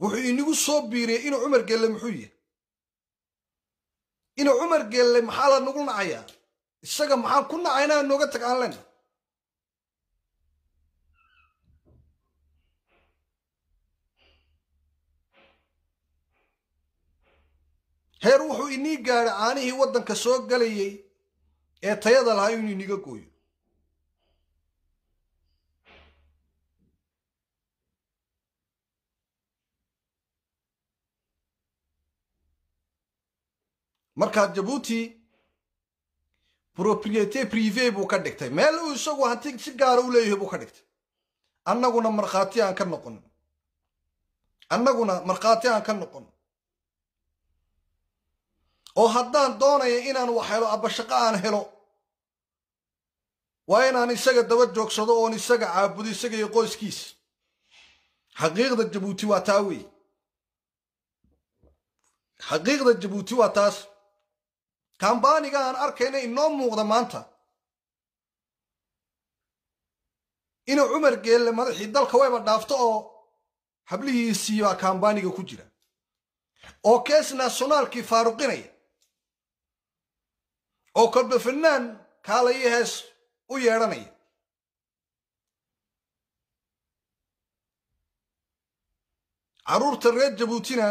wuxuu inagu soo biiriyey inuu cumar gelle muxuu yahay inuu cumar gelle maxaa la nagu nacayaa isaga maxaan ku nacaynaa nooga tag aan lena heer wuxuu inii gaadhay caanihii waddanka soo galayay ee tayada lahaa inuu iniga gooyo markaa jabuuti propriete prive buu ka dhigtay meel uu isagu hanti si gaara u leeyahay buu ka dhigtay annaguna markhaati aan ka noqon annaguna markhaati aan ka noqon oo haddaan doonaya inaan wax helo abashaqo aan helo waa inaan isaga daba joogsado oon isaga caabudo isaga iyo qoyskiisa xaqiiqda jabuuti waa taa wey xaqiiqda jabuuti waa taas kambaaniga aan arkayna inoo muuqda maanta inuu cumar geelle madaxii dalka wayba dhaafto oo hablihiisii baa kambaaniga ku jira oo kees naasonaalkii faaruqinaya oo kolba fanaan kaalayo hees u yeedhanaya carruurta reer jabuutina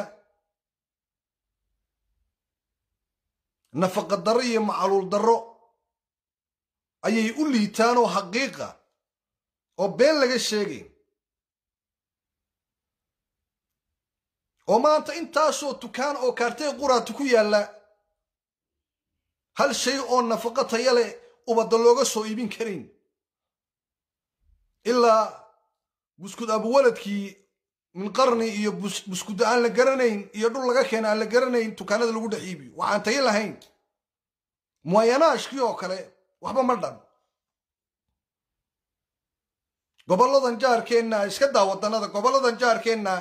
nafaqa darro iyo macaluul darro ayay u liitaan oo xaqiiqa oo been laga sheegay oo maanta intaasoo tukaan oo kaartay quraata ku yaalla hal shay oo nafaqo taya leh ubadda looga soo iibin karayn ilaa buskud abuwaladkii min qarni iyo buskud aan la garanayn iyo dhul laga keena aan la garanayn tukaanada lagu dhex iibiyo waxaan tayo lahayn muwayanaashkii oo kale waxba ma dhan gobolladan jaarkeenna iska daa waddannada gobolladan jaarkeenna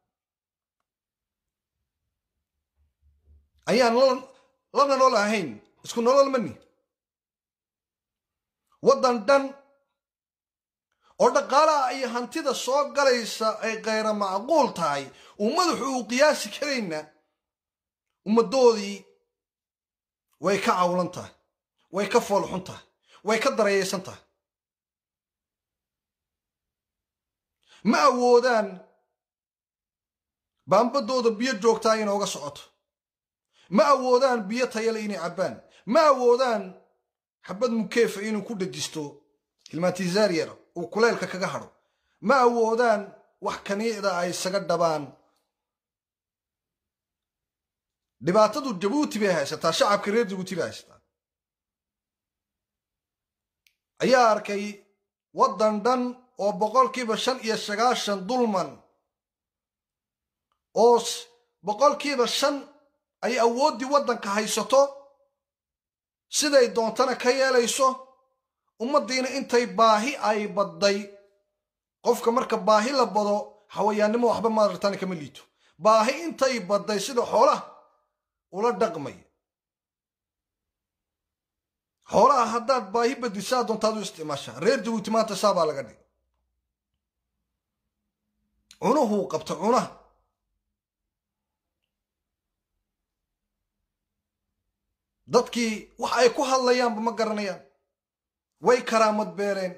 ayaan lana nool ahayn isku nolol mani waddan dhan oo dhaqaalaha iyo hantida soo galaysa ay khayra macquul tahay uu madaxu uu qiyaasi karayna ummaddoodii way ka cawlan tahay way ka foolxun tahay way ka darayaysan tahay ma awoodaan baambadooda biyo joogtaa inooga socoto ma awoodaan biyo tayale inay cabbaan ma awoodaan xabad mukeefa inuu ku dhajisto hilmaatizaryar uu kuleylka kaga hadho ma awoodaan wax kaniicda ay isaga dhabaan dhibaatadu jabuuti bay haysataa shacabka reer jabuuti bay haysataa ayaa arkay waddan dhan oo boqolkiiba shan iyo sagaashan dulman oo boqolkiiba shan ay awooddii waddanka haysato siday doontana ka yeelayso ummaddiina intay baahi ay badday qofka marka baahi la bado hawayaannimo waxba maadartana kama liito baahi intay badday sida xoolaha ula dhaqmay xoolaha haddaad baahi badisaa doontaad u isticmaashaa reer jabuuti maanta saabaa laga dhigay cunuhuu qabta cunaha dadkii wax ay ku hadlayaanba ma garanayaan way karaamad beeleen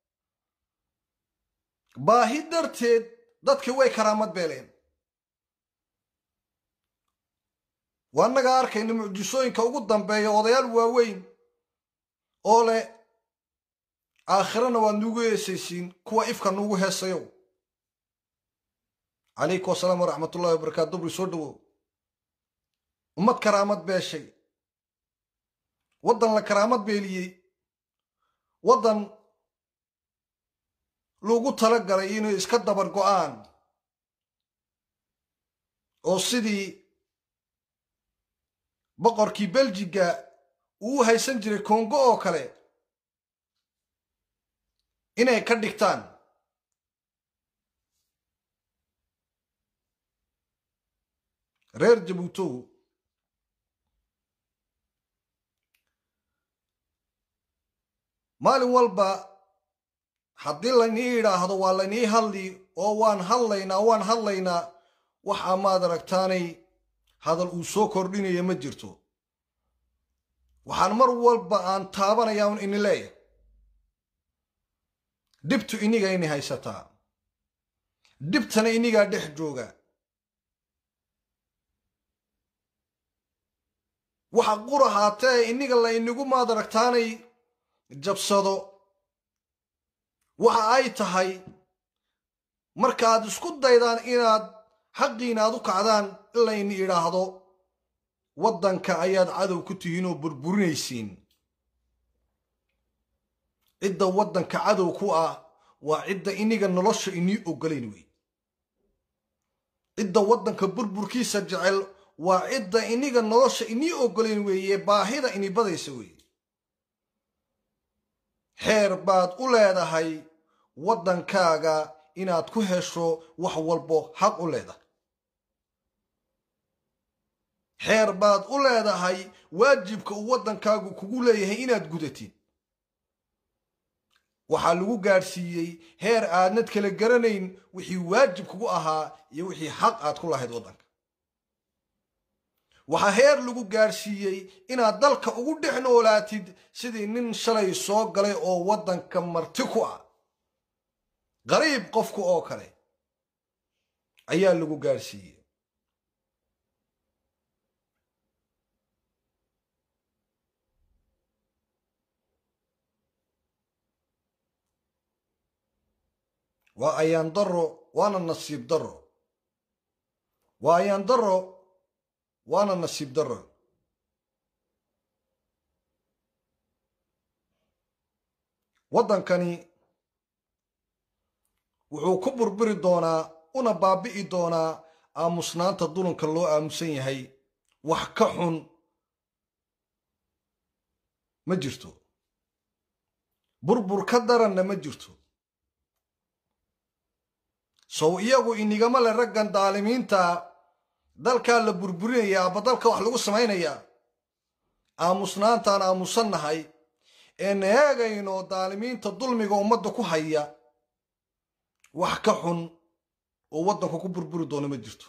baahi darteed dadkii way karaamad beeleen waa annagaa arkayna mucjisooyinka ugu dambeeya odayaal waaweyn oo leh aakhirana waad nuugu heesaysiin kuwa ifka nuugu heesayow calaykum asalaam waraxmat ullahi wabarakaatu dubri soo dhawow ummad karaamad beeshay waddan la karaamad beeliyey waddan lagu tala galay inay iska dabar go'aan oo sidii boqorkii beljiga uu u haysan jiray kongo oo kale inay ka dhigtaan reer jabuutow maalin walba haddii laynii idhaahdo waa laynii hadli oo waan hadlaynaa waan hadlaynaa waxaa maad aragtaanay hadal uu soo kordhinaya ma jirto waxaan mar walba aan taabanayaa un ini leeyahay dhibtu iniga ini haysataa dhibtana inigaa dhex jooga waxa qura haatee iniga la inigu maad aragtaanay jabsado waxa ay tahay markaad isku daydaan inaad xaqiina aad u kacdaan in layni idhaahdo waddanka ayaad cadow ku tihiin oo burburinaysiin cidda waddanka cadow ku ah waa cidda iniga nolosha inii ogolayn wey cidda waddanka burburkiisa jecel waa cidda iniga nolosha inii ogolayn weeye baahida ini badaysa weeye xeer baad u leedahay waddankaaga inaad ku hesho wax walbo xaq u leedahay xeer baad u leedahay waajibka uu waddankaagu kugu leeyahay inaad gudatid waxaa lagu gaadhsiiyey heer aadnad kala garanayn wixii waajib kugu ahaa iyo wixii xaq aad ku lahayd waddanka waxaa heer lagu gaadhsiiyey inaad dalka ugu dhex noolaatid sidii nin shalay soo galay oo waddanka marti ku ah qariib qofku oo kale ayaa lagu gaadhsiiyey waa ayaan daro waana nasiib daro waa ayaan daro waana nasiib daro waddankani wuxuu ku burburi doonaa una baabi'i doonaa aamusnaanta dulanka loo aamusan yahay wax ka xun ma jirto burbur ka daranna ma jirto sow iyagu inigama le raggan daalimiinta dalkaa la burburinayaa aba dalka wax lagu samaynayaa aamusnaantaan aamusannahay een eegayno daalimiinta dulmiga ummadda ku haya wax ka xun oo waddanku ku burburi doono ma jirto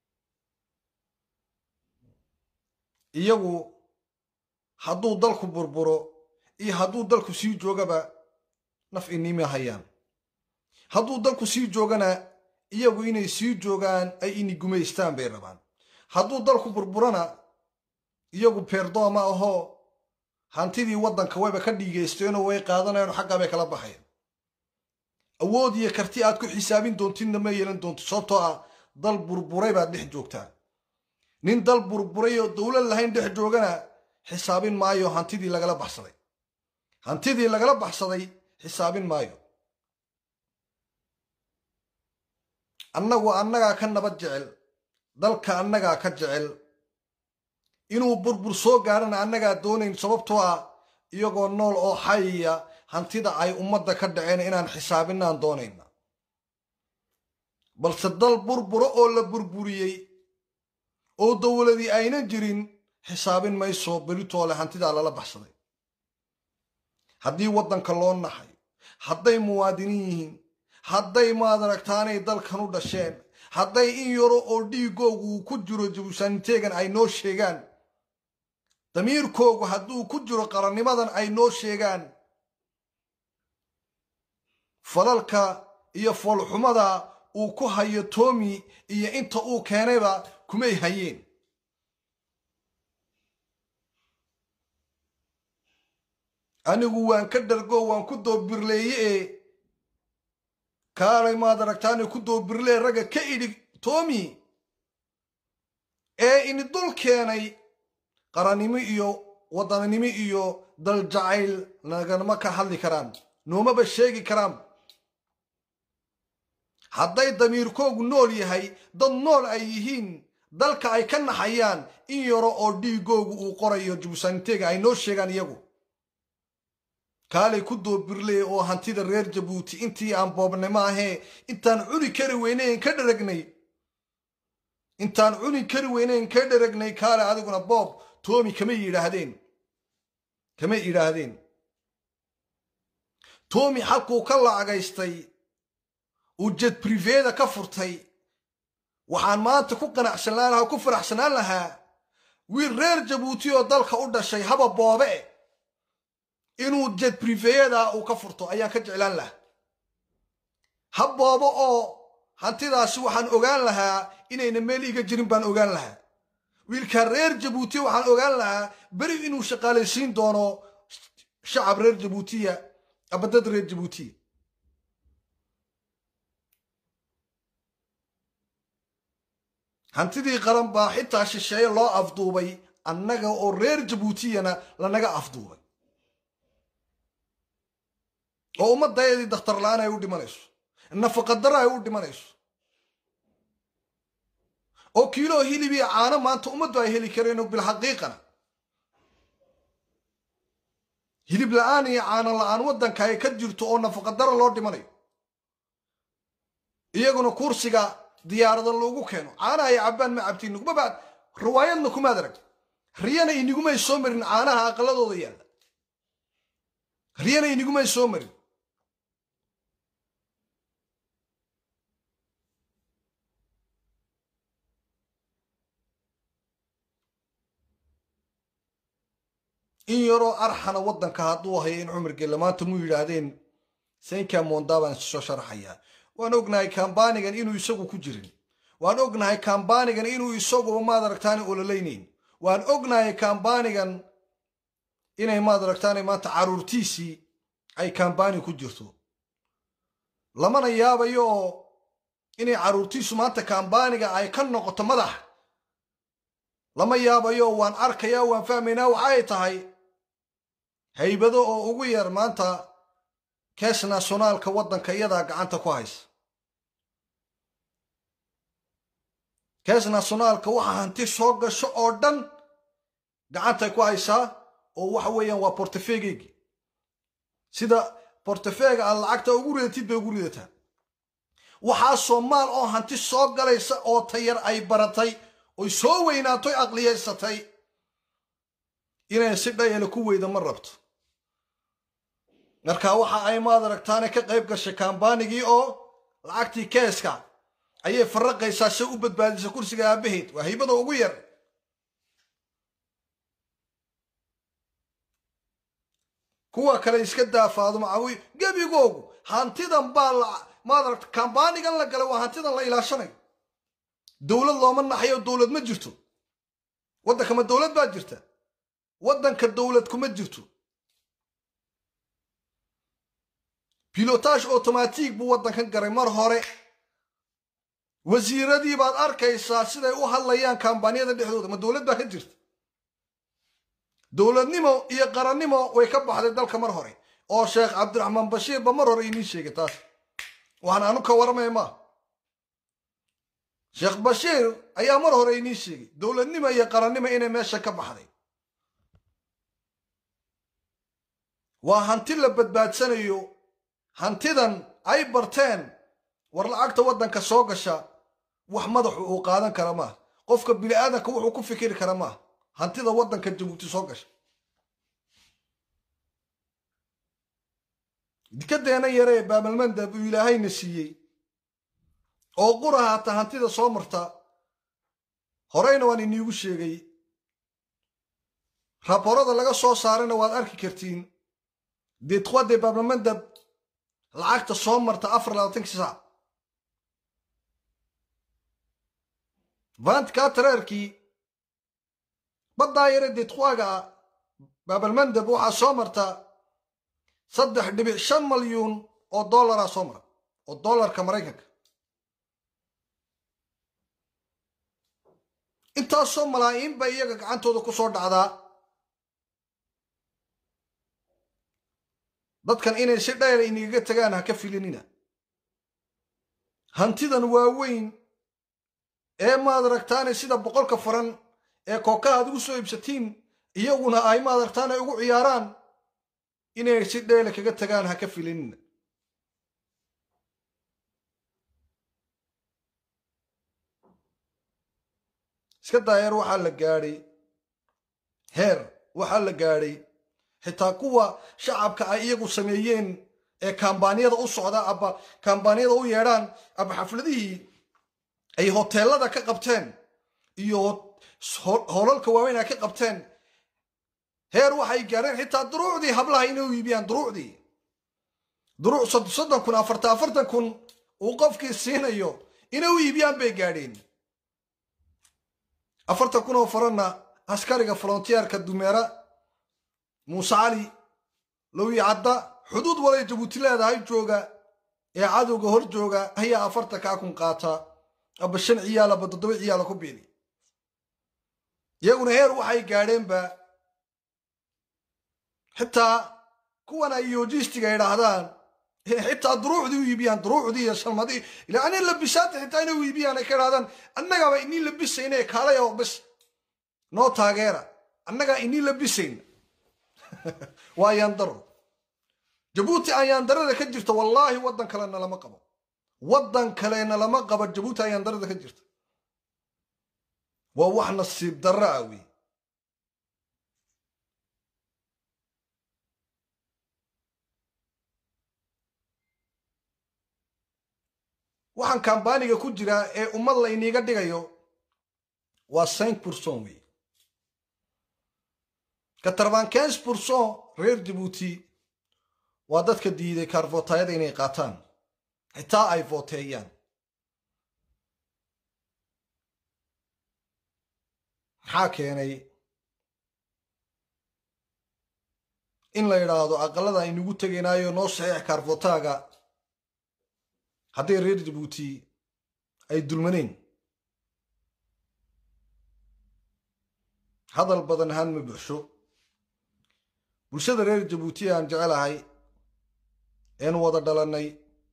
iyagu hadduu dalku burburo iyo hadduu dalku sii joogaba naf inima hayaan hadduu dalku sii joogana iyagu inay sii joogaan ay ini gumaystaan bay rabaan hadduu dalku burburana iyagu beerdooma ahoo hantidii waddanka wayba ka dhiigaysteenoo way qaadanayaan xaggaa bay kala baxayan awood iyo karti aad ku xisaabin doontidna ma yeelan doonto sababtoo ah dal burburay baad dhex joogtaa nin dal burburay oo dowlad lahayn dhex joogana xisaabin maayo hantidii lagala baxsaday hantidii lagala baxsaday xisaabin maayo annagu annagaa ka nabad jecel dalka annagaa ka jecel inuu burbur soo gaarana annagaa doonayn sababtoo ah iyagoo nool oo xayaya hantida ay ummadda ka dhaceen inaan xisaabinaan doonayna balse dal burburo oo la burburiyey oo dowladii ayna jirin xisaabin mayso beritoole hantidaa lala baxsaday haddii waddanka loo naxay hadday muwaadiniin yihiin hadday maad aragtaanay dalkan u dhasheen hadday in yaro oo dhiigoogu uu ku jiro jabuusaaniteegan ay noo sheegaan damiirkoogu hadduu ku jiro qarannimadan ay noo sheegaan falalka iyo foolxumada uu ku hayo toomi iyo inta uu keenayba kumay hayeen anigu waan ka dhargo waan ku doobirleeye ee kaalay maad aragtaani ku doobirlee ragga ka idhi toomi ee ini dul keenay qarannimo iyo waddananimo iyo daljacayl naganama ka hadli karaan noomaba sheegi karaan hadday damiirkoogu nool yahay dad nool ay yihiin dalka ay ka naxayaan in yaro oo dhiigoogu uu qorayo jabuusaaniteega ay noo sheegaan iyagu kaalay ku doobirley oo hantida reer jabuuti intii aan boobnimo ahee intaan cuni kari weynayn ka dharagnay intaan cuni kari weynayn ka dharagnay kaale adiguna boob toomi kamay yidhaahdeen kamay yidhaahdeen toomi xalkuu ka lacagaystay uu jed briveda ka furtay waxaan maanta ku qanacsanaan lahaa ku faraxsanaan lahaa wiil reer jabuuti oo dalka u dhashay haba boobe inuu jed brifeyada uu ka furto ayaan ka jeclaan lahaa ha boobo oo hantidaasi waxaan ogaan lahaa inayna meel iga jirin baan ogaan lahaa wiilkaa reer jabuuti waxaan ogaan lahaa beri inuu shaqaalaysiin doono shacab reer jabuutiya ama dad reer jabuutiya hantidii qaran baa xitaa shisheeye loo afduubay annaga oo reer jabuutiyana lanaga afduubay oo ummadayadii dakhtar la-aan ay u dhimanayso nafaqadaro ay u dhimanayso oo kiiloo hilibiya caano maanta ummaddu ay heli kareen bilxaqiiqana hilib la-aan iyo caano la-aan waddanka ay ka jirto oo nafaqadaro loo dhimanayo iyaguna kursiga diyaarada loogu keeno caanaha ay cabbaan ma cabtiin nugmabaad riwaayadna kumaad arag riyana inigumay soo marin caanaha aqaladooda yaalla riyana inigumay soo marin in yaroo arxana waddanka hadduu hayo in cumar gelle maanta mu yidhaahdeen saynka monda baan soo sharaxayaa waan ognahay kambanigan inuu isagu ku jirin waan ognahay kambanigan inuu isaguba maad aragtaane ololaynayn waan ognahay kambanigan inay maad aragtaane maanta caruurtiisii ay kambani ku jirto lamana yaabayo oo inay caruurtiisu maanta kambaniga ay ka noqoto madax lama yaabayo waan arkayaa waan fahmaynaa waxaay tahay haybado oo ugu yar maanta kees nationaalka waddanka iyadaa gacanta ku haysa kees nationaalka waxa hanti soo gasho oo dhan gacantay ku haysaa oo waxa weeyaan waa bortefeegeygi sida bortefeega aad lacagta ugu ridatid bay ugu ridataa waxaa soomaal oo hanti soo galaysa oo tayar ay baratay oy soo weynaatoy aqliyaysatay inay si dhayala ku weyda ma rabto marka waxa ay maad aragtaane ka qayb gashay kambanigii oo lacagtii keeska ayay faraqaysaa se u badbaadisa kursiga aabaheed waa haybada ugu yar kuwa kale iska daafaado macawi gebigoogu hantidan baa maad aragta kambanigan la galay waa hantidan la ilaashanayo dowlad looma naxayo dowlad ma jirto waddanka ma dowlad baa jirta waddanka dowlad kuma jirto bilotage automatic buu waddankan garay mar hore wasiiradii baad arkaysaa siday u hadlayaan kambaniyada dhexdooda ma dowlad baa ka jirta dowladnimo iyo qarannimo way ka baxday dalka mar hore oo sheekh cabdiraxmaan bashiir ba mar hore inii sheegay taas waxaan anu ka waramaya maaha sheekh bashiir ayaa mar hore inii sheegay dowladnimo iyo qarannimo inay meesha ka baxday waa hanti la badbaadsanayo hantidan ay barteen war lacagta waddanka soo gasha wax madaxu uu qaadan kara maaha qofka bini aadanka wuxuu ku fikiri kara maaha hantida waddanka jabuuti soo gasha dikadeena yare ee baabalmandab uu ilaahayna siiyey oo qura haata hantida soo marta horeyna waan iniigu sheegay raborada laga soo saarayna waad arki kartiin deetqwade baabalmandab lacagta soo marta afar labaatankii saac vantkatraerkii baddaa yare deetqwaga baabalmandab waxaa soo marta saddex dhibic shan malyuun oo dollaraa soo mara oo dollarka maraykanka intaasoo malaa'iin bay iyaga gacantooda ku soo dhacdaa dadkan inay si dhayla inigaga tagaan ha ka filinina hantidan waaweyn ee maad aragtaane sida boqolka faran ee kookaha ad ugu soo iibsatiin iyaguna ay maad aragtaane ugu ciyaaraan inay si dhayla kaga tagaan ha ka filinina iska daayeer waxaa la gaadhay heer waxaa la gaadhay xitaa kuwa shacabka ay iyagu sameeyeen ee kambaaniyada u socda aba kambaaniyada u yeedhaan aba xafladihii ay hoteelada ka qabteen iyo hoolalka waaweyn ay ka qabteen heer waxay gaadheen xitaa duruucdii hablaha inay u iibiyaan duruucdii duruuc soddon kun afartan afartan kun uu qofkii siinayo inay u iibiyaan bay gaadheen afartan kun oo faranna askariga frontiyeerka dumeera muuse cali lowi cadda xuduud walay jabuuti leedahay jooga ee cadowga hor jooga ayaa afartankaa kun qaata aba shan ciyaal aba toddoba ciyaala ku biili iyaguna heer waxay gaadheenba xitaa kuwan ay yojistiga idhaahdaan xitaa duruucdii u iibiyaan duruucdii iyo shalmadii ila ani labisaanta xitaa inay u iibiyaan ay ka idhahdaan annagaba inii labisayna kaalay oo bas noo taageera annagaa inii labisayn waa yaandaro jabuuti aan yaandarada ka jirta wallaahi waddan kalena lama qabo waddan kalena lama qabo jabuuti aan yaandarada ka jirta waa wax nasiib darro ah wey waxaan kambaaniga ku jiraa ee ummad la iniiga dhigayo waa cinq pourcent wey katarban quinze pourcent reer jabuuti waa dadka diiday kaarvootayada inay qaataan xitaa ay vooteeyaan maxaa keenay in la yidhaahdo aqalada aynugu tegaynaayo noo saxiix kaarvootaaga hadday reer jabuuti ay dulmanayn hadal badan ahaan ma buuxsho bulshada reer jabuuti aan jecelahay eenu wada dhalannay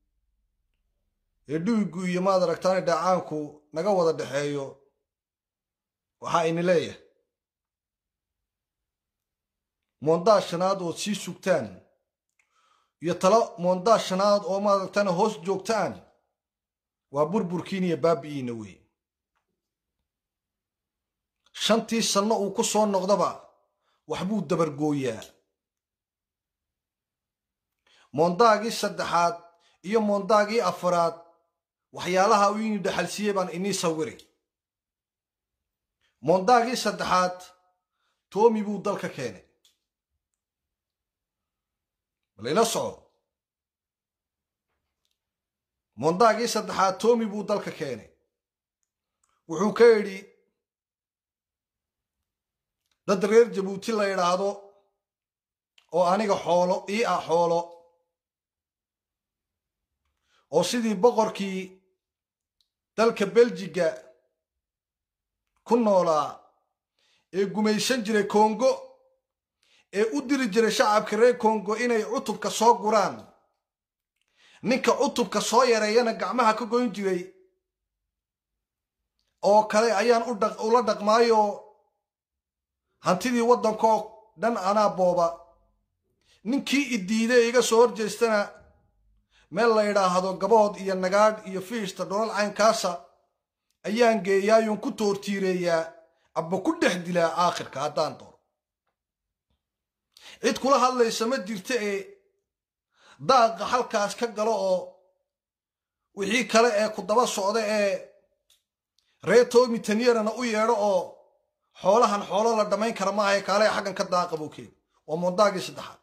ee dhuigu iyo maad aragtaani dhacaanku naga wada dhexeeyo waxaa ini leeyahay moondaa shanaad ood sii sugtaan iyo talo moondaa shanaad oo maad aragtaani hoos joogtaan waa burburkiin iyo baabi'iina wey shantii sanno uu ku soo noqdaba waxbuu dabargooyaa moondaagii saddexaad iyo moondaagii afaraad waxyaalaha uu ini dhaxalsiiyey baan inii sawiri moondaagii saddexaad toomi buu dalka keenay balayla soco moondaagii saddexaad toomi buu dalka keenay wuxuu ka yidhi dad reer jabuuti la idhaahdo oo aniga xoolo ii ah xoolo oo sidii boqorkii dalka beljiga ku noolaa ee gumaysan jiray kongo ee u diri jiray shacabka reer kongo inay cutubka soo guraan ninka cutubka soo yareeyana gacmaha ka goyn jiray oo kale ayaan ula dhaqmaayo hantidii waddankoo dhan anaa booba ninkii idiiday iga soo horjeestana meel la yidhaahdo gabood iyo nagaadh iyo fiishta dholal caynkaasa ayaan geeyaayuun ku toortiireeyaa abba ku dhex dilaa aakhirka haddaan dooro cid kula hadlaysa ma jirta ee daaqa halkaas ka galo oo wixii kale ee ku daba socda ee reer toomi taniyarana u yeedho oo xoolahan xoolo la dhammayn kara maaha ee kaale xaggan ka daaqa buu keeni waa moondaagii saddexaad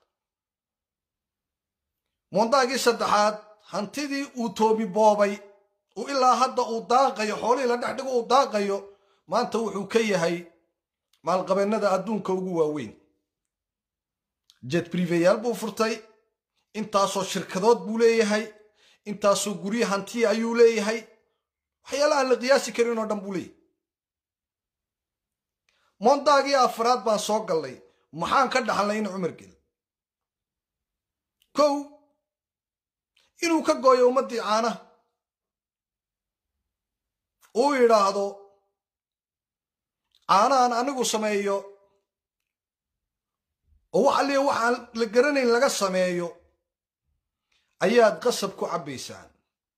moondaagii saddexaad hantidii uu toomi boobay uu ilaa hadda uu daaqayo xoolihii la dhex dhigo uu daaqayo maanta wuxuu ka yahay maalqabeennada adduunka ugu waaweyn jet briveyaal buu furtay intaasoo shirkadood buu leeyahay intaasoo guryo hantiya ayuu leeyahay waxyaala aan la qiyaasi karin oo dhan buu leeyahay moondaagii afraad baan soo gallay maxaan ka dhaxalnay in cumar gel kow inuu ka gooyo ummaddii caanaha uu yidhaahdo caanahan anigu sameeyo oo wax alliya waxaan la garanayn laga sameeyo ayaad qasab ku cabbaysaan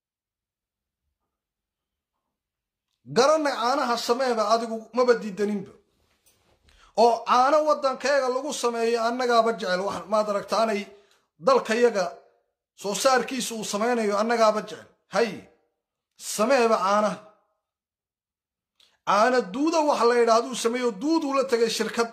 garanay caanaha sameeba adigu maba diidaninba oo caano waddankayaga lagu sameeyo annagaaba jecel wax maad aragtaanay dalkayaga soo saarkiisa uu samaynayo annagaaba jecel hay sameeba caanaha caana duuda waxa la yidhahduu sameeyo duuduu la tegay shirkad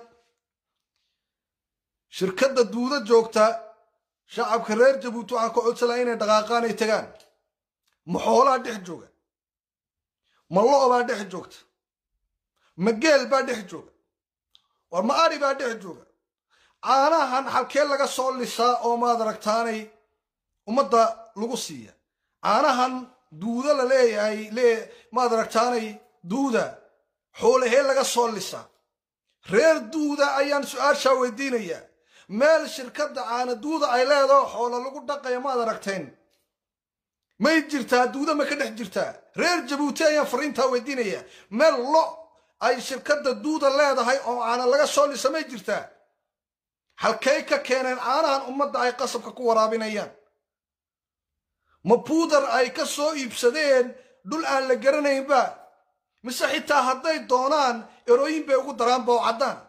shirkadda duuda joogta shacabka reer jabuuti waxaan ka codsanaya inay dhaqaaqaan ay tagaan ma xoolaa dhex jooga ma lo' baa dhex joogta ma geel baa dhex jooga war ma ari baa dhex jooga caanahan halkee laga soo lisaa oo maad aragtaanay ummadda lagu siiya caanahan duuda la leeyahay lee maad aragtaanay duuda xoolahee laga soo lisaa reer duuda ayaan su-aashaa weydiinayaa meel shirkadda caana duuda ay leedaho xoolo lagu dhaqaya maad aragteen may jirtaa duuda ma ka dhex jirtaa reer jabuuti ayaan fariintaa weydiinayaa meel lo ay shirkadda duuda leedahay oo caana laga soo lisa may jirtaa halkay ka keeneen caanahan ummadda ay qasabka ku waraabinayaan ma buudar ay ka soo iibsadeen dhul aan la garanaynba mise xitaa hadday doonaan erooyin bay ugu daraanba oo caddaan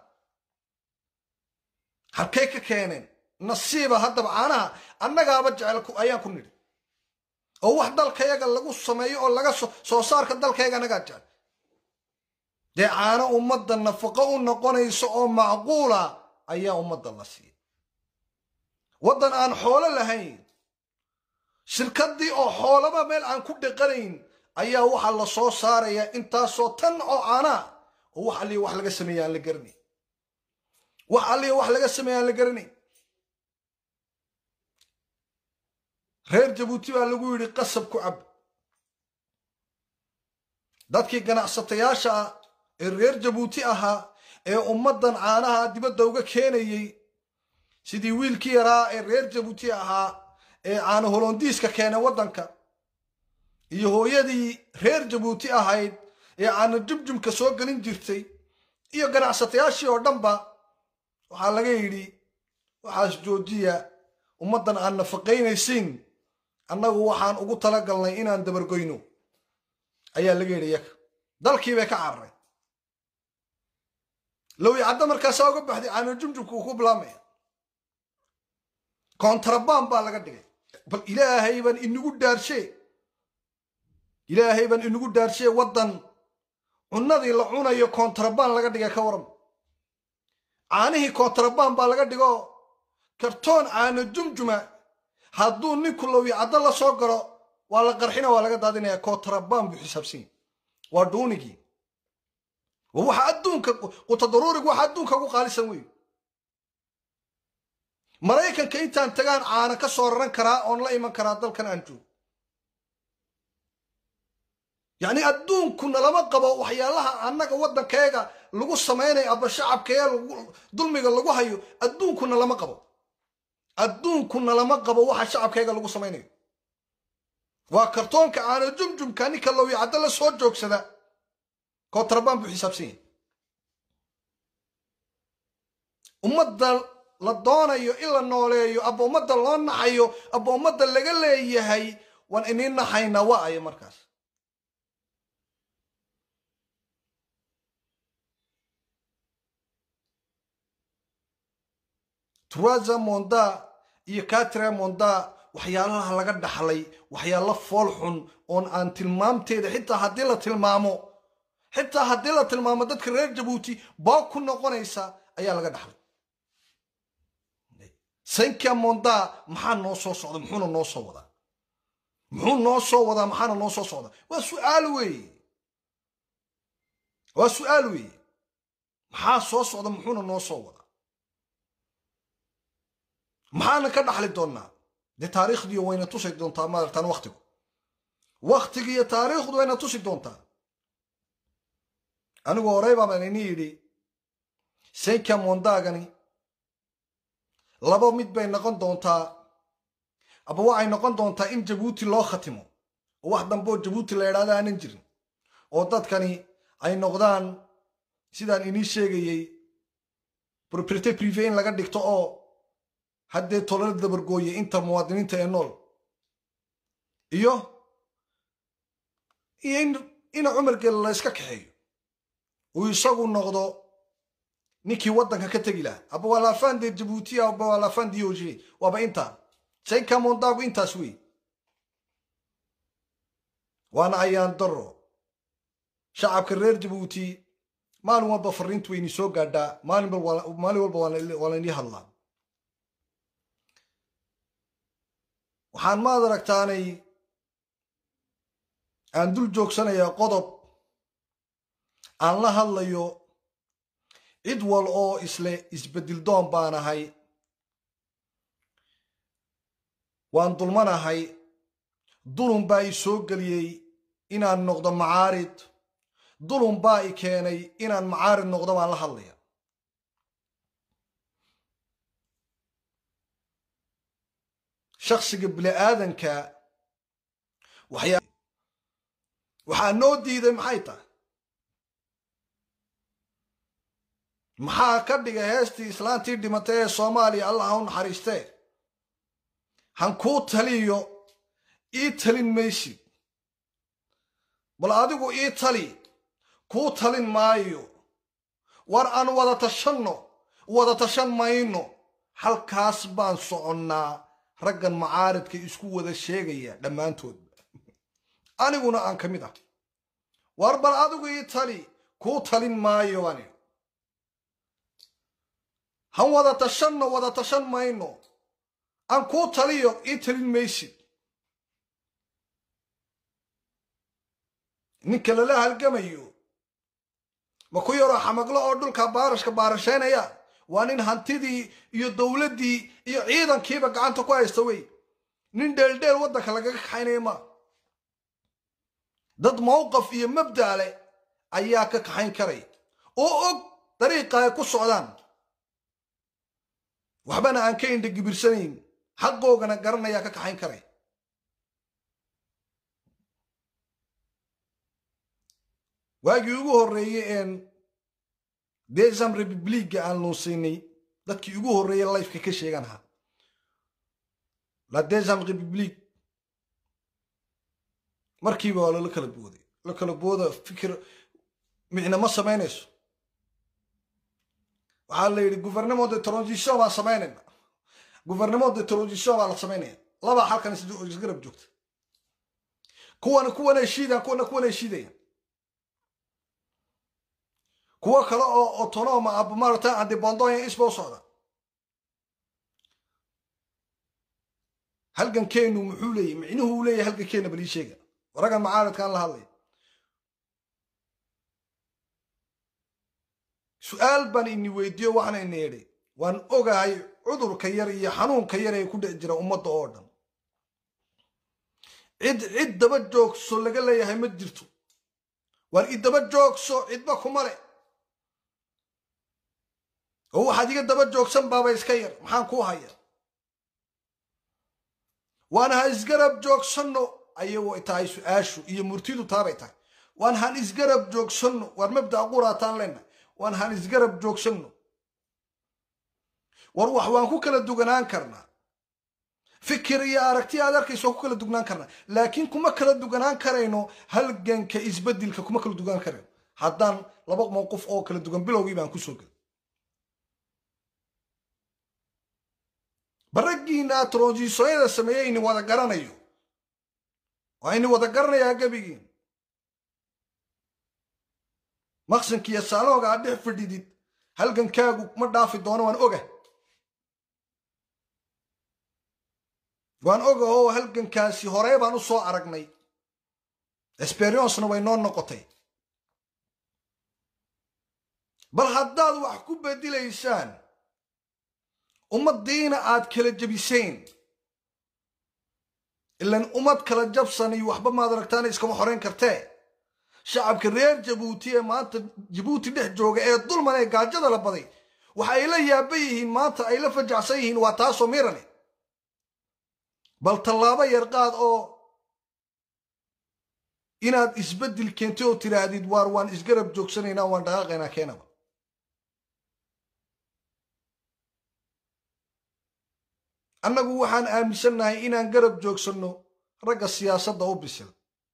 halkay ka keeneen nasiiba haddaba caanaha annagaaba jecel ayaan ku nidhi oo wax dalkayaga lagu sameeyo oo laga soo saarka dalkayaga annagaa jecel dee caano ummadda nafaqo u noqonayso oo macquula ayaa ummadda la siiya waddan aan xoolo lahayn shirkaddii oo xoolaba meel aan ku dhiqanayn ayaa waxaa la soo saarayaa intaasoo tan oo caanaa oo wax alliya wax laga sameeya aan la garanayn wax alliya wax laga sameeya aan la garanayn reer jabuuti baa lagu yidhi qasab ku cab dadkii ganacsatayaasha ah ee reer jabuuti ahaa ee ummaddan caanaha dibadda uga keenayey sidii wiilkii yaraa ee reer jabuuti ahaa ee caano holondiiska keenay waddanka iyo hooyadii reer jabuuti ahayd ee caano jumjumka soo gelin jirtay iyo ganacsatayaashii oo dhanba waxaa laga yidhi waxaas joojiya ummaddan aan nafaqaynaysiin annagu waxaan ugu talagalnay inaan dabargoyno ayaa laga yidhi yaga dalkii bay ka cararay lowi cadda markaasaa uga baxday caano jumjumka uu ku bilaamaya kontrabaan baa laga dhigay bal ilaahay baan inagu dhaarshe ilaahay baan inagu dhaarshe waddan cunnadii la cunayo kontrabaan laga dhigay ka waran caanihii kontrabaan baa laga dhigo kartoon caano jumjuma hadduu ninku lowi caddo la soo galo waa la qarxina waa laga daadinaya kontrabaan buu xisaabsanya waa dhuunigii waxa adduunka qutadaruurig waxa adduunka ugu qaalisan wey maraykanka intaan tagaan caana ka soo raran karaa oon la iman karaa dalkan aan joogo yacni adduunkuna lama qabo waxyaalaha annaga waddankeega lagu samaynayo aba shacabkeega dulmiga lagu hayo adduunkuna lama qabo adduunkuna lama qabo waxa shacabkeega lagu samaynayo waa kartoonka caano jumjumka ninka lowi caddo la soo joogsada kontrabaan buu xisaabsan yahay ummadda la doonayo in la nooleeyo aba ummadda loo naxayo aba ummadda laga leeyahay waan inii naxaynaa waa ayo markaas truaza monda iyo katre monda waxyaalaha laga dhaxlay waxyaalo fool xun oon aan tilmaamteeda xitaa haddii la tilmaamo xitaa haddii la tilmaamo dadka reer jabuuti baa ku noqonaysa ayaa laga dhaxlay sanka monda maxaa noo soo socda muxuuna noo soo wadaa muxuu noo soo wadaa maxaana noo soo socda waa su'aal weeye waa su'aal weeye maxaa soo socda muxuuna noo soo wadaa maxaana ka dhaxli doonnaa dee taariikhdiiyo wayna tusi doontaa maaragtaan waktigu waktigiiyo taariikhdu wayna tusi doontaa anigu horey baabaan ini yidhi sanka mondagani laba mid bay noqon doontaa aba waxay noqon doontaa in jabuuti loo khatimo oo wax dambe oo jabuuti la idhahda aanan jirin oo dadkani ay noqdaan sidaan inii sheegayey propriete prive in laga dhigto oo haddee tolala dabargooye inta muwaadiniinta ee nool iyo iyo ina cumargeel la yska kaxeeyo uu isagu noqdo ninkii waddanka ka tegi lahaa aba waa laafaan dee jabuuti aba waa laafaan dioge waaba intaa sanka mondagu intaas wey waana ayaan daro shacabka reer jabuuti maalin walba fariintu wayni soo gaadhaa maalin walba waa laynii hadlaa waxaan maad aragtaanay aan dul joogsanayaa qodob aan la hadlayo cid wal oo isle isbeddel doon baan ahay waan dulmanahay dulun baa i soo geliyey inaan noqdo macaarid dulun baa i keenay inaan macaarid noqdo baan la hadlaya shaksiga bini-aadanka waxyaa waxaa noo diiday maxay tahay maxaa ka dhigay heestii islaantii dhimatay ee soomaaliya allah ha u naxariistee han kuu taliyo ii talin maysid bal adigu ii tali kuu talin maayo war aan wada tashanno wada tashan mayno halkaas baan soconnaa raggan macaaridka isku wada sheegaya dhammaantoodba aniguna aan ka mid ah war bal adigu ii tali kuu talin maayo ani han wada tashanno wada tashan mayno aan kuu taliyo ii talin maysid ninka lala halgamayo ma ku yaroo xamaglo oo dhulka baarashka baarashaynaya waa nin hantidii iyo dowladdii iyo ciidankiiba gacanta ku haysta wey nin dheeldheel waddanka lagaga kaxaynaya ma dad mawqaf iyo mabda leh ayaa ka kaxayn karaya oo og dariiqa ay ku socdaan waxbana aan ka indha gibirsanayn xaqoogana garanayaa ka kaxayn karaya waagii ugu horreeyey een desam republiga aan luunsiinay dadkii ugu horreeyey lifeka ka sheegan ahaa la desam republic markiiba waa lala kala booday la kala booda fikir micna ma samaynayso waxaa la yidhi gouvernement de transition baan samaynayna gouvernement de transition baa la samaynaya labaa halkan isgarab joogta kuwana kuwana heshiidaan kuwana kuwana heshiidayaan kuwo kale oo autonoma aba maarata andibondoya isba u socda halgankeenu muxuu leeyahy micnuhu uu leeyahy halgankeena balii sheega raggan macaaridkaan la hadlaya su-aal baan ini weydiiyo waxaana ina idhi waan ogahay cudurka yar iyo xanuunka yar ee ku dhex jira ummadda oo dhan cid cid daba joogso laga leeyahay ma jirto waar idaba joogso cidba kuma le oo waxaad iga daba joogsan baaba iska yar maxaan kuu haya waan ha isgarab joogsanno ayagoo tahay su-aashu iyo murtidu taabay tahay waan han isgarab joogsanno waar mabda'a quraataan leenahay waan han isgarab joogsanno war wax waan ku kala duganaan karnaa fikir iyo aragti aad arkayso waan ku kala dugnaan karnaa laakiin kuma kala duganaan karayno halganka isbeddelka kuma kala duganaan karayno haddaan laba mowqif oo kala dugan bilowgii baan kusoo gelay baraggiina tronsisoyada sameeye ini wada garanayo waa ini wada garanayaa gebigiin maqsinkiiyo saalooga aad dhex fadhidid halgankaagu ma dhaafi doono waan oga waan oga oo halgankaasi horey baan u soo aragnay experiencena way noo noqotay bal haddaad wax ku bedelaysaan ummaddiina aad kala jebiseen ilan ummad kala jabsan iyo waxba maad aragtaana iskama xoreyn kartee shacabka reer jabuuti ee maanta jabuuti dhex jooga ee dulman ee gaajada la baday waxa ay la yaaban yihiin maanta ay la fajacsan yihiin waa taasoo mirane bal tallaabo yar qaad oo inaad isbeddel keentay oo tidhaahdid waar waan isgarab joogsanaynaa waan dhaqaaqaynaa keenaba annagu waxaan aaminsannahay inaan garab joogsanno ragga siyaasadda u bisil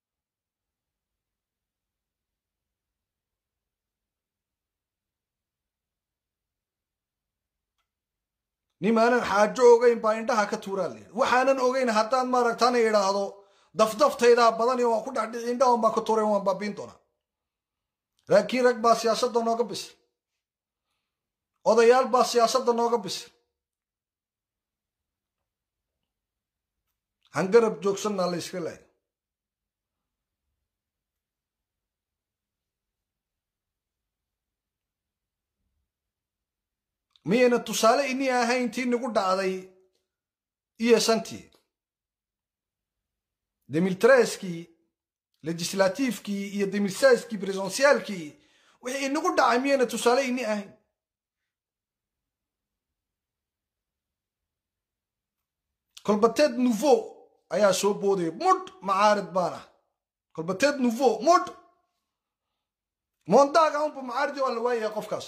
nimaanan xaajo ogayn baa indhaha ka tuuraa layidhi waxaanan ogayn haddaan maaragtaana idhaahdo dafdaftaydaa badan iyo waan ku dhex dhici indhahan baan ka tuuray waan baabiin doonaa laakiin rag baa siyaasadda nooga bisay odayaal baa siyaasadda nooga bisay hangarab joogsannaa la yska laaya miyayna tusaale inii ahayn tii nagu dhacday iyo santii demiltreskii legislatifkii iyo demilsaskii bresonsiaalkii wixii inagu dhacay miyayna tusaale inii ahayn kolbateed nouveau ayaa soo boodaya mudh macaarid baan ah kolbateed nouveau mudh mondaaga unba macaaridi waa la waayaya qofkaas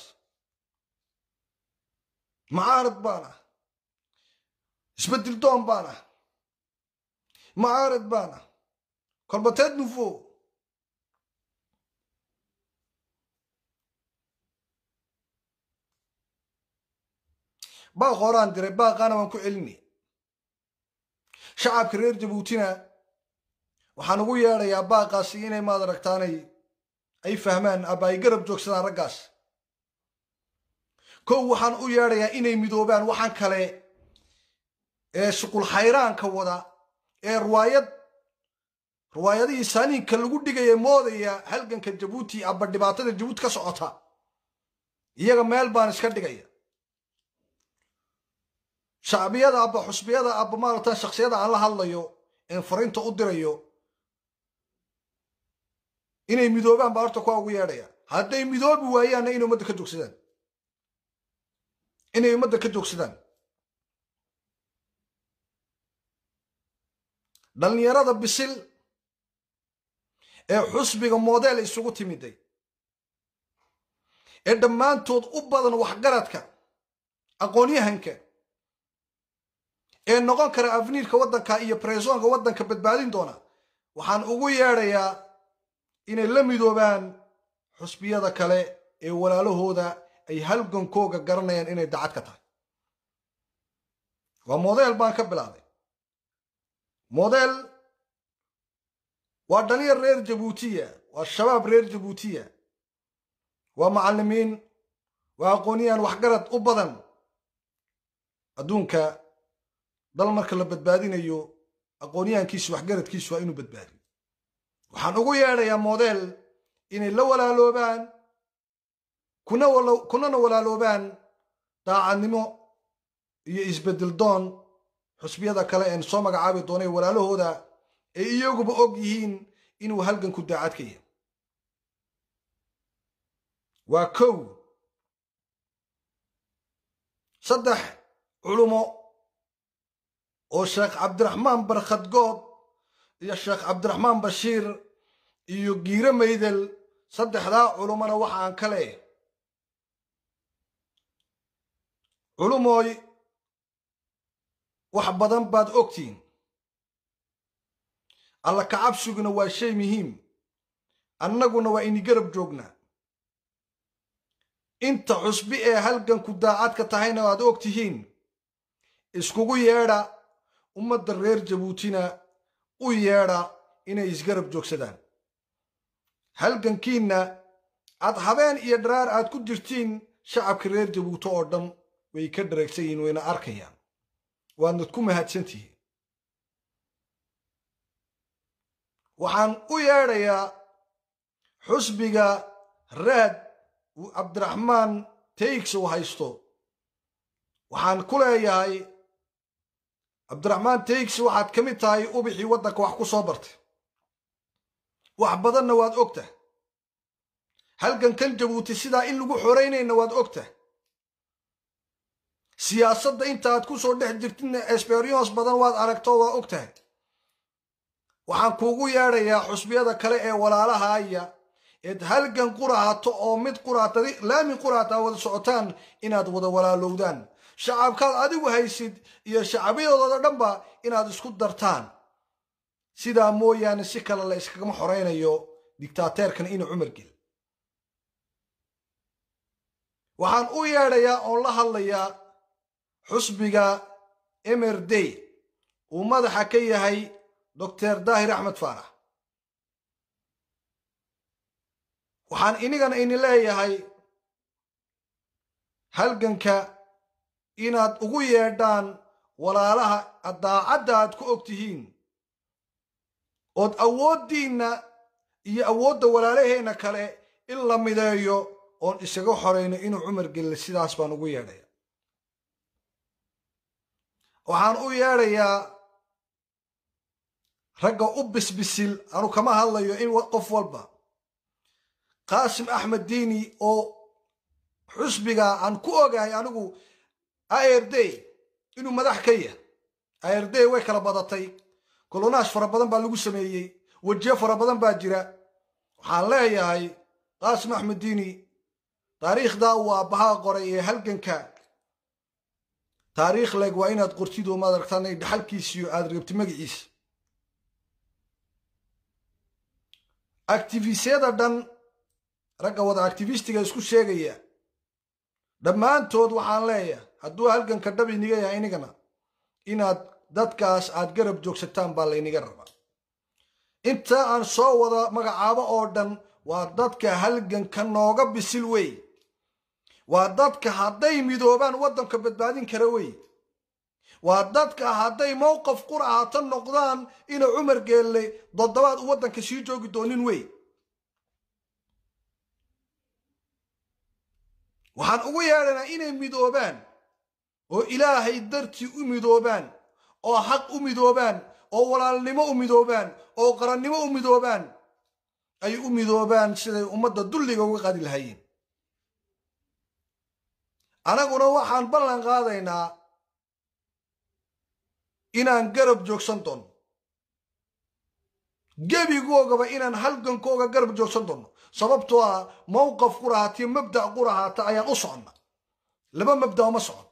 macaarid baan ah isbedel doon baan ah macaarid baan ah kolbateed nouveau baaq horaan diray baaqaana waan ku celinay shacabka reer jabuutina waxaan ugu yeedhayaa baaqaasi inay maad aragtaanay ay fahmaan aba ay garab joogsadaan raggaas kow waxaan u yeedhayaa inay midoobaan waxaan kale ee shuqul xayraanka wada ee ruwaayad ruwaayadihii saaniinka lagu dhigaya moodaya halganka jabuuti aba dhibaatada jabuuti ka socota iyaga meel baan iska dhigaya shacbiyada aba xusbiyada aba maarata shaksiyada aan la hadlayo een fariinta u dirayo inay midoobaan baa horta kuwa ugu yeedhaya hadday midoobi waayaanna inay ummadda ka joogsadaan inay ummadda ka joogsadaan dhallinyarada bisil ee xusbiga modeel isugu timiday ee dhammaantood u badan waxgaradka aqoonyahanka ee noqon kara afniirka waddanka iyo bresoonka waddanka badbaadin doona waxaan ugu yeedhayaa inay la midoobaan xusbiyada kale ee walaalahooda ay halgankooga garanayaan inay dacad ka tahay waa modeel baan ka bilaabay modeel waa dhalinyar reer jabuutiya waa shabaab reer jabuutiya waa macallimiin waa aqoonyahan waxgarad u badan adduunka dal marka la badbaadinayo aqoonyahankiisu waxgaradkiisu waa inuu badbaadiyo waxaan ugu yeedhayaa modeel inay la walaaloobaan kunana walaaloobaan daacadnimo iyo isbedel doon xusbiyada kale een soo magacaabi doonay walaalahooda ay iyaguba og yihiin inuu halganku daacad ka yahay waa kow saddex culumo oo sheekh cabdiraxmaan barkhadgood iyo sheekh cabdiraxmaan bashiir iyo giire maydel saddexdaa culumona waxaan ka leeh culumooy wax badan baad ogtihiin alla kacabsiguna waa shay muhiim annaguna waa ini garab joognaa inta cusbi ee halganku daacadka tahayna waad og tihiin iskugu yeedha ummadda reer jabuutina u yeedha inay isgarab joogsadaan halgankiinna aad habeen iyo dharaar aad ku jirtiin shacabka reer jabuuti oo dhan way ka dhareegsan yihiin wayna arkayaan waadnad ku mahadsantihiin waxaan u yeedhayaa xusbiga raad uu cabdiraxmaan taygs uu haysto waxaan ku leeyahay cabdiraxmaan taygs waxaad ka mid tahay ubixii waddanka wax ku soo bartay wax badanna waad ogtah halgankan jabuuti sidaa in lagu xoraynayna waad ogtah siyaasadda intaaad ku soo dhex jirtidna experience badan waad aragto waa og tahay waxaan kuugu yeedhayaa xusbiyada kale ee walaalahaya eed halgan quraato oo mid quraata laami quraata wada socotaan inaad wada walaalowdaan shacabkaad adigu haysid iyo shacbiyadooda dhanba inaad isku dartaan sidaa mooyaane si kale la iskagama xoraynayo dictaateerkan ina cumar gel waxaan u yeedhayaa oon la hadlayaa xusbiga emerdey uu madaxa ka yahay doctor daahir axmed faarax waxaan inigana ini leeyahay halganka inaad ugu yeedhaan walaalaha daacadda aad ku og tihiin ood awooddiinna iyo awoodda walaalaheenna kale in la mideeyo oon isaga xorayno inuu cumar gelile sidaas baan ugu yeedhaya waxaan u yeedhayaa ragga u bisbisil anu kama hadlayo in qof walba qaasim axmed diini oo xusbiga aan ku ogahay anigu ird inuu madax ka yahay ird way kala badatay kolonaash fara badan baa lagu sameeyey wejiyo fara badan baa jira waxaan leeyahay qaasim axmed diini taariikhdaa uu aabbahaa qoray ee halganka taariikh leg waa inaad qortid oo maad aragtaan dhaxalkiisiyo aad reebti magaciisa actifisyada dhan ragga wada actifistiga isku sheegaya dhammaantood waxaan leeyahay hadduu halganka dhab iniga yahay inigana inaad dadkaas aad garab joogsataan baa layniga rabaa inta aan soo wada magacaabo oo dhan waa dadka halganka nooga bisil wey waa dadka hadday midoobaan waddanka badbaadin kara wey waa dadka hadday mowqaf qur'aata noqdaan ina cumar geelle toddobaad u waddanka sii joogi doonin wey waxaan ugu yeedhanaa inay midoobaan oo ilaahay dartii u midoobaan oo xaq u midoobaan oo walaalnimo u midoobaan oo qarannimo u midoobaan ay u midoobaan siday ummadda dulliga uga qaadi lahaayeen anaguna waxaan ballan qaadaynaa inaan garab joogsan doono gebigoogaba inaan halgankooga garab joogsan doono sababtoo ah mowqaf qurahaatiyo mabda' qurahaata ayaan u soconna laba mabda' uma socon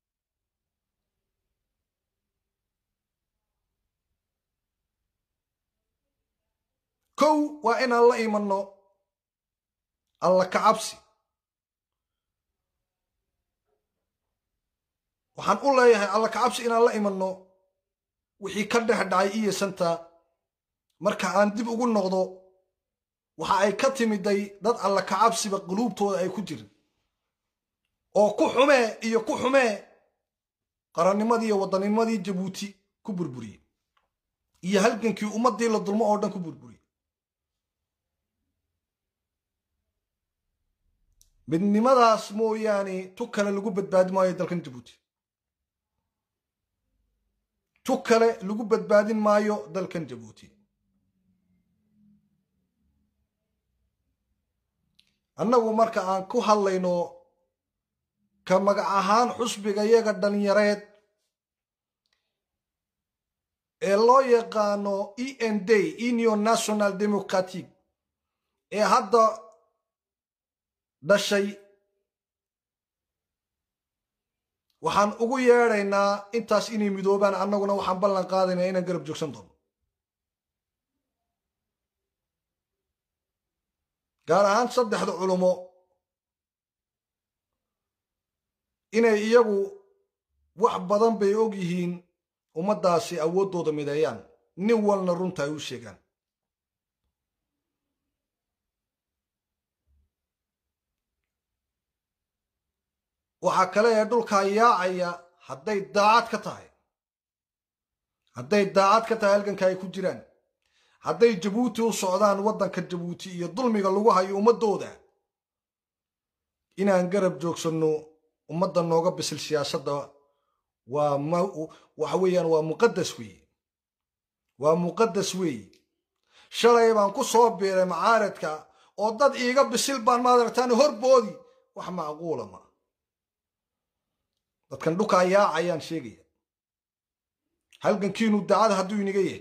kow waa inaan la imanno alla kacabsi waxaan u leeyahay alla kacabsi inaan la imanno wixii ka dhex dhacay iyo santa marka aan dib ugu noqdo waxa ay ka timiday dad alla kacabsiba quluubtooda ay ku jirin oo ku xumee iyo ku xumee qarannimadii iyo waddannimadii jabuuti ku burburiyey iyo halgankii ummaddii la dulmo oo dhan ku burburiyey midnimadaas mooyaane tu kale lagu badbaadi maayo dalkan jabuuti tu kale lagu badbaadin maayo dalkan jabuuti annagu marka aan ku hadlayno ka magac ahaan xusbiga yaga dhallinyareed ee loo yaqaano e n d union national democratic ee hadda dhashay waxaan ugu yeedhaynaa intaas inay midoobaan annaguna waxaan ballan qaadaynaa inaan garab joogsan doono gaar ahaan saddexda culumo inay iyagu wax badan bay og yihiin ummaddaasi awooddooda mideeyaan nin walna runta ay u sheegaan waxaa kale ee dhulkaa yaacaya hadday daacad ka tahay hadday daacad ka tahay halganka ay ku jiraan hadday jabuuti u socdaan waddanka jabuuti iyo dulmiga lagu hayo ummaddooda inaan garab joogsanno ummadda nooga bisil siyaasadda waa waxa weeyaan waa muqaddas weeye waa muqaddas weeye shalay baan ku soo biiray macaaradka oo dad iiga bisil baan maadaragtaan horboodi wax macquula ma dadkan dhukaa yaacayaan sheegaya halgankiinu dacada hadduu iniga yahay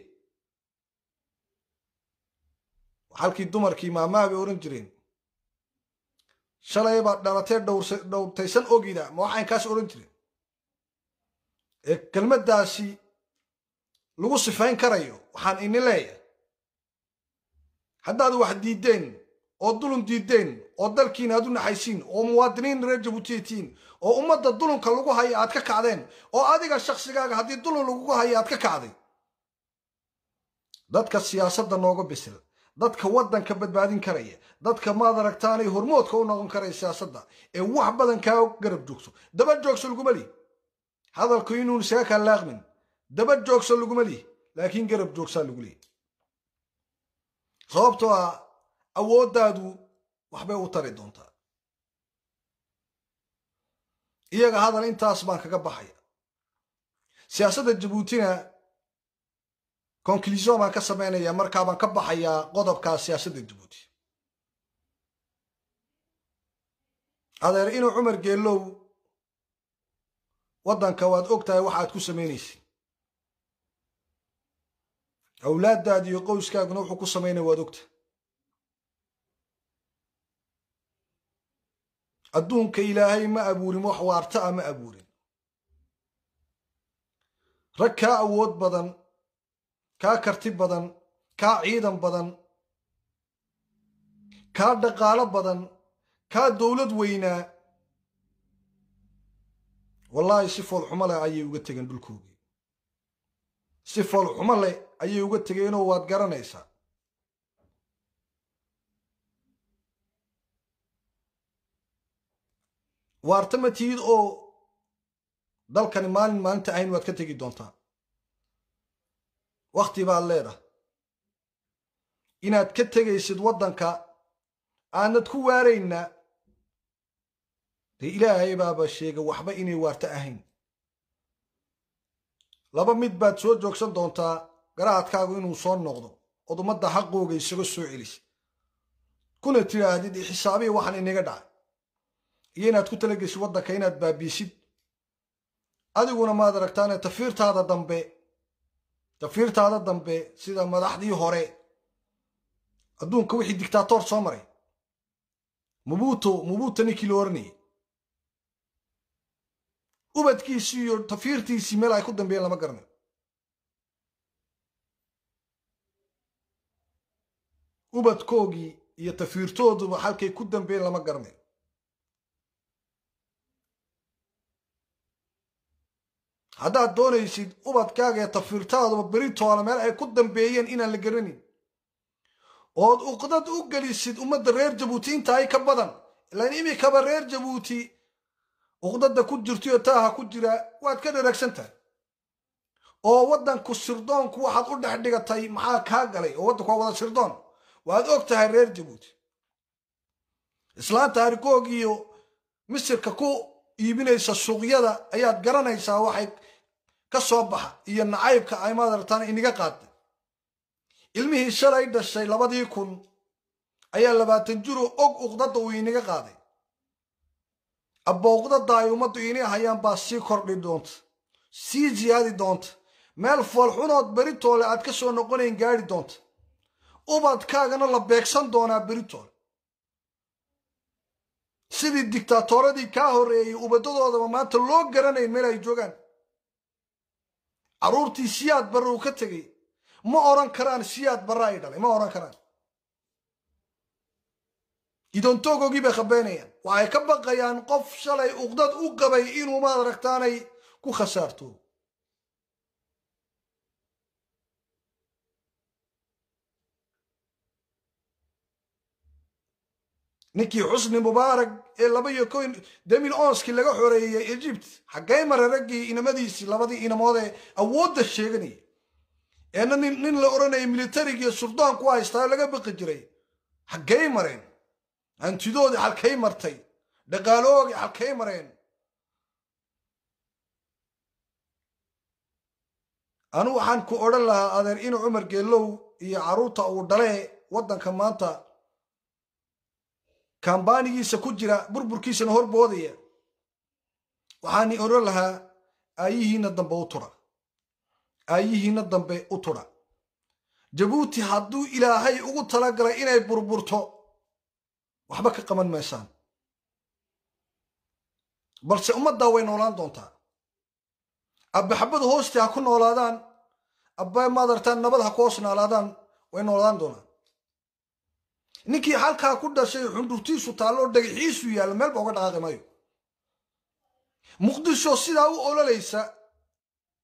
halkii dumarkii maamaha bay ohan jireen shalay baad dhalatee dhowrtaysan ogida ma waxayn kaas odhan jireen ee kelmaddaasi lagu sifayn karayo waxaan ini leeyahay haddaad wax diiddeen oo dulun diiddeen oo dalkiina aad u naxaysiin oo muwaadiniin reer jabuutiyatiin oo ummadda dulunka lagu haya aad ka kacdeen oo adiga shaksigaaga haddii dulun lagugu haya aad ka kacday dadka siyaasadda nooga bisil dadka waddanka badbaadin karaya dadka maad aragtaanay hormoodka u noqon karaya siyaasadda ee wax badan kaa garab joogso daba joogso laguma lihi hadalku inuun isaga kaa laaqmin daba joogso laguma lihi laakiin garab joogsaa lagu leehi sababtoo ah awooddaadu waxbay u tari doontaa iyaga hadal intaas baan kaga baxaya siyaasadda jabuutina conclusion baan ka samaynaya markaabaan ka baxayaa qodobkaa siyaasadda jabuuti adeer inuu cumar geelow waddanka waad og tahay waxaad ku samaynaysa awlaaddaadi iyo qowskaaguna wuxuu ku samaynaya waad ogtahay adduunka ilaahay ma abuurin wax waarta a ma abuurin rag kaa awood badan kaa karti badan kaa ciidan badan kaa dhaqaalo badan kaa dowlad weynaa wallaahi si foolxumo leh ayay uga tegeen dhulkoogii si foolxumo leh ayay uga tegeenoo waad garanaysaa waarta ma tihid oo dalkani maalin maalinta ahayn waad ka tegi doontaa wakhti baad leedahay inaad ka tegaysid waddanka aanad ku waarayna dee ilaahay baaba sheega waxba inay waarto ahayn laba mid baad soo joogsan doontaa garaadkaagu inuu soo noqdo ood ummadda xaqooga isaga soo celisa kuna tidhaahdid xisaabiya waxaan inaga dhacay iyo inaad ku talageshid waddanka inaad baabiisid adiguna maad aragtaane tafiirtaada dambe tafiirtaada dambe sida madaxdii hore adduunka wixii dictator soo maray mubuto mubuto ninkii la oranayay ubadkiisii iyo tafiirtiisii meel ay ku dambeeyeen lama garanayo ubadkoogii iyo tafiirtooduba halkay ku dambeeyeen lama garanayo haddaad doonaysid ubadkaaga ee tafiirtaaduba beritoola meel ay ku dambeeyeen inaan la garanin ood uqdad u gelisid ummadda reer jabuuti inta ay ka badan ilaan imikaba reer jabuuti uqdada ku jirtaiyo taaha ku jira waad ka dharagsan tahay oo waddanku sirdoonku waxaad u dhex dhigatay maxaa kaa galay oo waddanku waa wada sirdoon waad og tahay reer jabuuti islaanta harikoog iyo misirka ku iibinaysa suuqyada ayaad garanaysaa waxay ka soo baxa iyo nacaybka ay maadartaan iniga qaaday ilmihii shalay dhashay labadii kun ayaa labaatan jiro og uqdada uu iniga qaaday abba uqdada ay ummaddu ini hayaan baa sii kordhi doonta sii ziyaadi doonta meel foolxunood beritoole aad ka soo noqonayn gaadhi doonta ubadkaagana la beegsan doonaa beritoole sidii dictaatoradii kaa horreeyey ubadadoodaba maanta loo garanayn meel ay joogaan carruurtii siyaad barre uu ka tegay ma odhan karaan siyaad barre ay dhalay ma odhan karaan idoontoogogii bay khabeynayaan waxay ka baqayaan qof shalay uqdad u qabay inuu maad aragtaanay ku khasaarto ninkii xusni mubaarak ee laba iyo ko demin onskii laga xoreeyey egypt xaggay mare raggii inamadiisii labadii inamood ee awoodda sheeganayay eena nin nin la odhanayay militarigiiyo surdoonku haystaa laga baqi jiray xaggay mareen hantidoodii halkay martay dhaqaaloogii halkay mareen anu waxaan ku odhan lahaa adeer inu cumar geelow iyo carruurta uu dhalee waddanka maanta kambaanigiisa ku jira burburkiisana horboodaya waxaani odhan lahaa aayihiina dambe u tura aayihiina dambe u tura jabuuti hadduu ilaahay ugu talagalay inay burburto waxba ka qaban maysaan balse ummaddaa way noolaan doontaa abba xabada hoostii ha ku noolaadaan abba maadartaan nabad ha ku hoos noolaadaan way noolaan doonaan ninkii halkaa ku dhashay xundhurtiisu taalloo dhagaxiisu yaallo meelba uga dhaqaaqi maayo muqdisho sidaa u ololaysa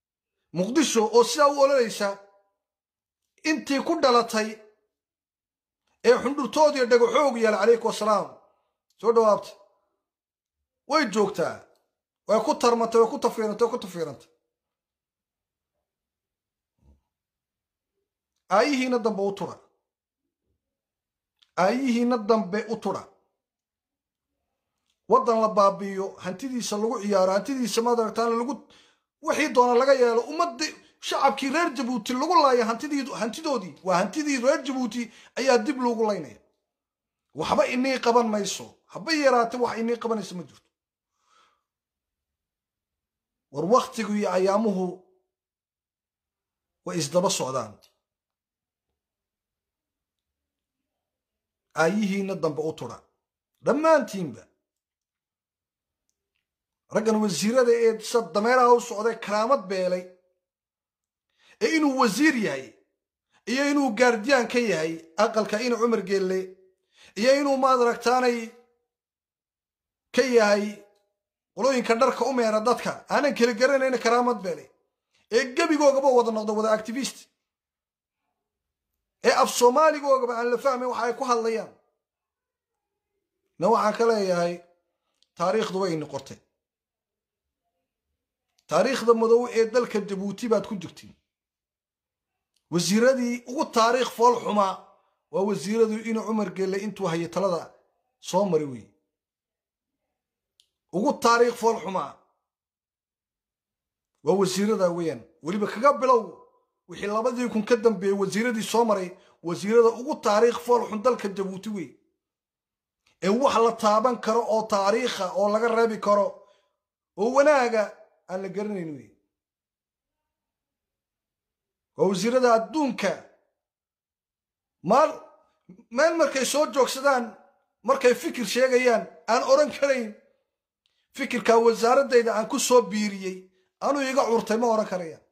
muqdisho oo sidaa u ololaysa intii ku dhalatay ee xundhurtoodiiyo dhagaxoog yaala calaykum wasalaam soo dhawaabta way joogtaa way ku tarmantay way ku tafiirantay way ku tafiirantay aayihiina dambe u tura aayihiina dambe u tura waddan la baabi'iyo hantidiisa lagu ciyaaro hantidiisa madaragtaan lagu wixii doona laga yeelo ummadii shacabkii reer jabuuti lagu laaya hantidii hantidoodii waa hantidii reer jabuuti ayaa dib loogu laynaya waxba inii qaban mayso haba yaraate wax inii qabanayso ma jirto war waktigu iyo ayaamuhu way isdaba socdaan aayihiina dambe u tura dhammaantiinba raggan wasiirada ee sa dameeraha u socday karaamad beelay ee inuu wasiir yahay iyo inuu gaardiyaan ka yahay aqalka ina cumar geelle iyo inuu maadaragtaanay ka yahay qolooyinka dharka u meera dadka aanan kala garanayna karaamad beelay ee gebigoogaba wada noqda wada activist ee af soomaaligoogaba aan la fahmayn waxa ay ku hadlayaan na waxaan ka leeyahay taariikhdu way ini qortay taariikhda madow ee dalka jabuuti baad ku jirtiin wasiiradii ugu taariikh fool xumaa waa wasiiradii inuu cumar gelle intuu hayay talada soo mari wey ugu taariikh fool xumaa waa wasiirada weeyaan weliba kaga bilow wixii labadii kun ka dambeeyey wasiiradii soo maray wasiirada ugu taariikh fool xun dalka jabuuti wey ee wax la taaban karo oo taariikha oo laga reebi karo oo wanaaga aan la garanayn wey waa wasiirada adduunka maal meel markay soo joogsadaan markay fikir sheegayaan aan odhan karayn fikirkaa wasaaradayda aan ku soo biiriyey anuu iga curtay ma odhan karayaan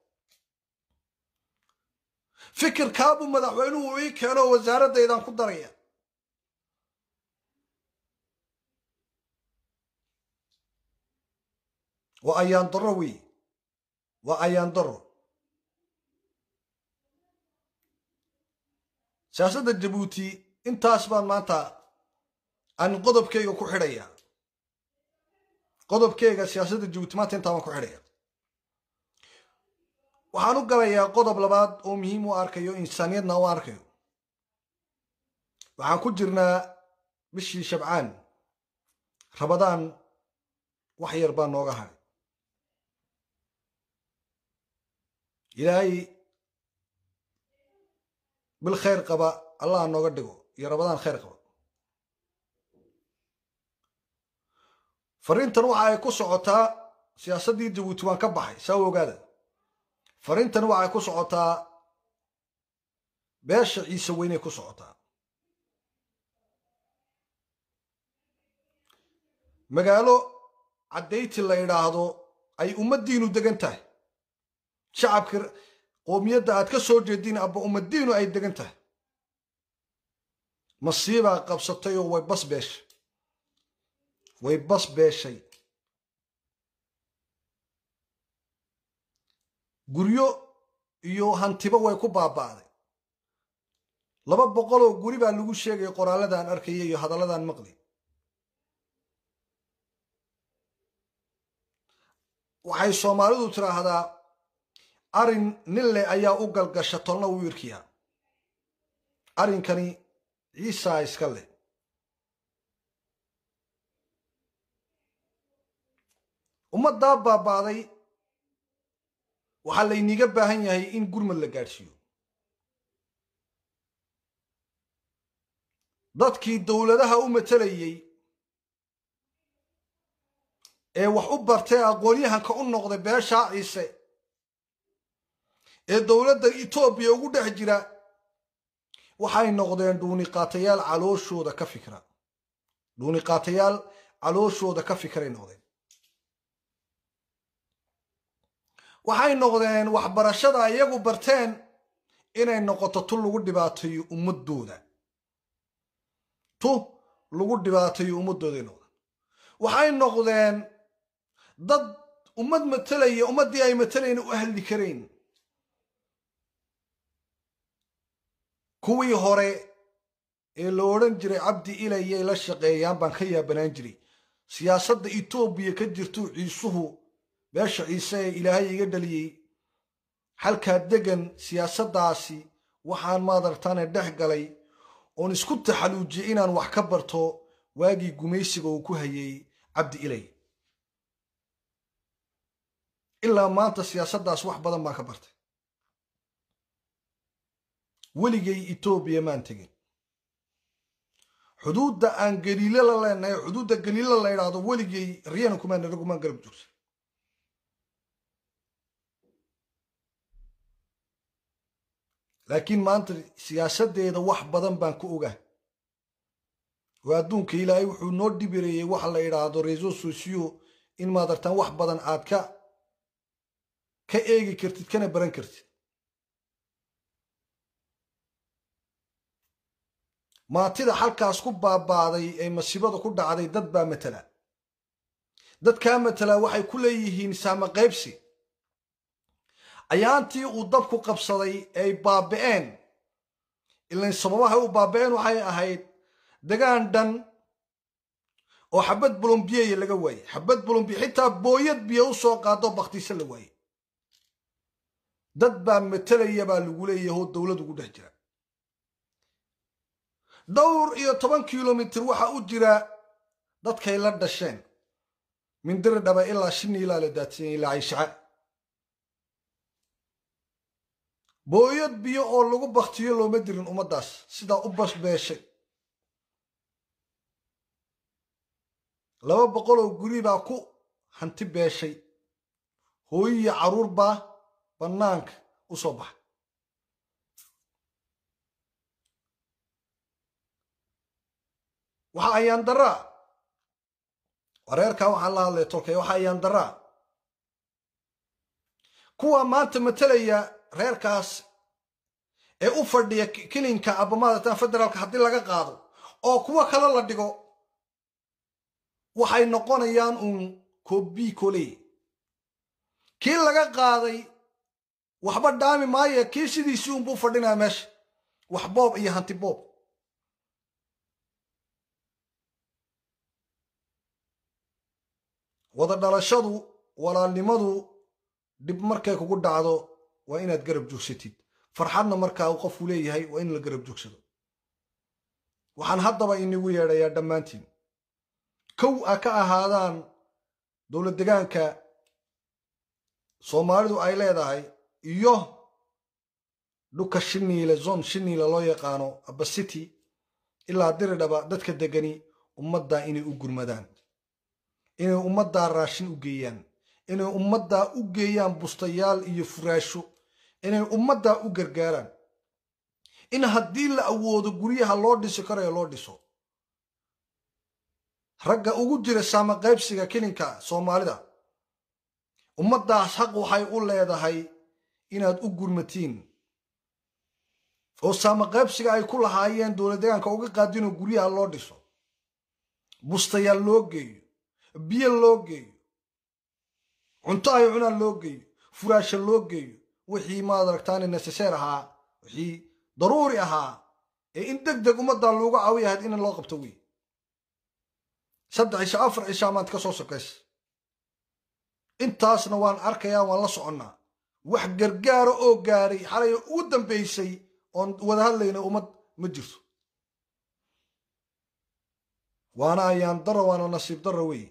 fikirkaabuu madaxweynuhu ii keeno wasaaradaydaan ku daraya waa ayaan daro wey waa ayaan daro siyaasadda jabuuti intaas baan maanta aan qodobkeyga ku xidhaya qodobkeyga siyaasadda jabuuti maanta intaa baan ku xidhaya waxaan u galayaa qodob labaad oo muhiim u arkayo insaaniyadna u arkayo waxaan ku jirnaa bishii shabcaan rabadaan wax yar baa nooga haray ilaahay bil khayr qaba allah nooga dhigo iyo rabadaan khayr qaba fariintan waxa ay ku socotaa siyaasaddii jabuuti waan ka baxay saa u ogaada fariintan waxay ku socotaa beesha ciise weynay ku socotaa magaalo caddayti la idhaahdo ay ummaddiinu degan tahay shacabka qoomiyadda aad ka soo jeediin abba ummaddiinu ay degan tahay masiibaa qabsatay oo way bas beeshay way bas beeshay guryo iyo hantiba way ku baaba'day laba boqoloo guri baa lagu sheegaya qoraalladan arkaya iyo hadalladan maqli waxay soomaalidu tiraahdaa arin nin leh ayaa u galgasha tolna wuu irkiyaa arrinkani ciisaa iska leh ummaddaa baaba'day waxaa layniga baahan yahay in gurmad la gaadhsiiyo dadkii dowladaha u matelayey ee wax u bartay aqoonyahanka u noqday beeshaa ciise ee dowladda etoobiya ugu dhex jira waxay noqdeen dhuuniqaatayaal calooshooda ka fikra dhuuniqaatayaal calooshooda ka fikray noqdeen waxay noqdeen waxbarashada iyagu barteen inay noqoto tu lagu dhibaateeyo ummadooda tu lagu dhibaateeyo ummadooday noqdeen waxay noqdeen dad ummad matelaya ummaddii ay matalayna u hadli karayn kuwii hore ee la odhan jiray cabdi ilayay la shaqeeyaan baan ka yaabanaan jiray siyaasadda etoobiya ka jirtuu ciisuhu beesha ciise ee ilaahay iga dhaliyey halkaa degan siyaasaddaasi waxaan maadartaane dhex galay oon isku taxaluujiyey inaan wax ka barto waagii gumaysiga uu ku hayay cabdi ilay ilaa maanta siyaasaddaas wax badan baan ka bartay weligay etoobiya maan tegin xuduudda aan galiile la leenahay xuduudda galiile la yidhaahdo weligay riyana kumaan anagumaan garab joogsa laakiin maanta siyaasaddeeda wax badan baan ku ogaa oo adduunka ilaahay wuxuu noo dhibireeyey waxa la yidhaahdo reseau socio in maadartaan wax badan aad ka ka eegi kartid kana baran kartid maatida halkaas ku baabaaday ee masiibada ku dhacday dad baa matala dadkaa matala waxay ku leeyihiin saama qaybsi ayaantii uu dabku qabsaday ay baaba'een ilan sababahay u baaba'een waxay ahayd degaan dhan oo xabad bulombiyeya laga waayey xabad bulombiye xitaa booyad biyo u soo qaado bakhtiise la waayey dad baa matalaya baa lagu leeyahay oo dowlad ugu dhex jira dhowr iyo toban kilomitir waxa u jira dadkay la dhasheen mindiri dhaba ilaa shini ilaa la daadsanyay ilaa cayshaca booyad biyo oo lagu baktiyo looma dirin ummaddaas sidaa u basbeeshay laba boqol oo guri baa ku hanti beeshay hooyiyo carruur baa bannaanka u soo baxay waxa ayaan daraa wareerkaa waxaan la hadlay tolkay waxa ayaan daraa kuwa maanta matalaya reerkaas ee u fadhiya kilinka abamaadatan federaalka haddii laga qaado oo kuwo kale la dhigo waxay noqonayaan uun kobi koley kii laga qaaday waxba dhaami maaye kii sidiisii unbuu fadhinaya meesha wax boob iyo hanti boob wada dhalashadu walaalnimadu dhib markay kugu dhacdo waa inaad garab joogsatid farxadna markaa uu qofku leeyahay waa in la garab joogsado waxaan haddaba inigu yeedhayaa dhammaantiin kow a ka ahaadaan dowlad degaanka soomaalidu ay leedahay iyo dhuka shiniile zon shiniile loo yaqaano abasiti ilaa diridhaba dadka degani ummaddaa inay u gurmadaan inay ummaddaa raashin u geeyaan inay ummaddaa u geeyaan bustayaal iyo furaasho inay ummaddaa u gargaaraan in haddii la awoodo guryaha loo dhisi karayo loo dhiso ragga ugu jira saama qaybsiga kilinka soomaalida ummaddaas xaq waxay u leedahay inaad u gurmatiin oo saama qaybsiga ay ku lahaayeen dowlad degaanka uga qaadinoo guryaha loo dhiso bustayaal loo geeyo biyo loo geeyo cunto ay cunaan loo geeyo furaasha loo geeyo wixii maad aragtaane neseseer ahaa wixii daruuri ahaa ee in deg deg ummaddan loogu caawiya ahayd in loo qabto wey saddex cisho afar cishaa maanta ka soo sokaysa intaasna waan arkayaa waan la soconnaa wax gargaara oo gaadhay xalay ugu dambaysay oon wada hadlayna ummad ma jirto waana ayaan daro waana nasiib daro wey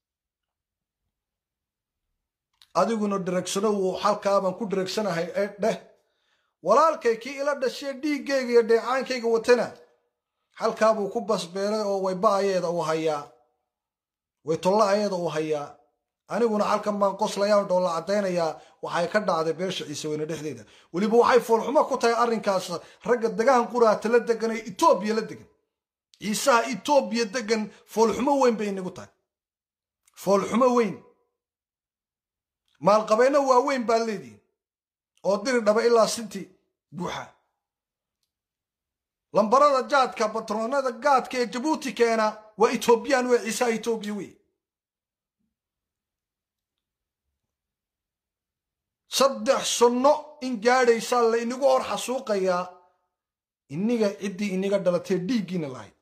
adiguna dheregsano wuu xalkaabaan ku dheregsanahay ee dheh walaalkay kii ila dhashee dhiiggayga iyo dheecaankayga watana halkaabuu ku basbeelay oo wayba-ayeeda uu hayaa way tolla-ayeeda uu hayaa aniguna halkan baan qoslayaa dhoolla caddaynayaa waxay ka dhacday beesha ciise weyne dhexdeeda weliba waxay foolxumo ku tahay arrinkaas ragga degaan quraata la degan ee etoobiya la degan ciisaha etoobiya degan foolxumo weyn bay inagu tahay foolxumo weyn maalqabeenno waaweyn baad leedihin oo diri dhaba ilaa sinti buuxa lambarada jaadka batroonada gaadka ee jabuuti keena waa etoobiyaan wey ciisaha etoobiya wey saddex sunno in gaadhaysaa la inagu hor xasuuqayaa iniga ciddii iniga dhalatee dhiiggiina lahayd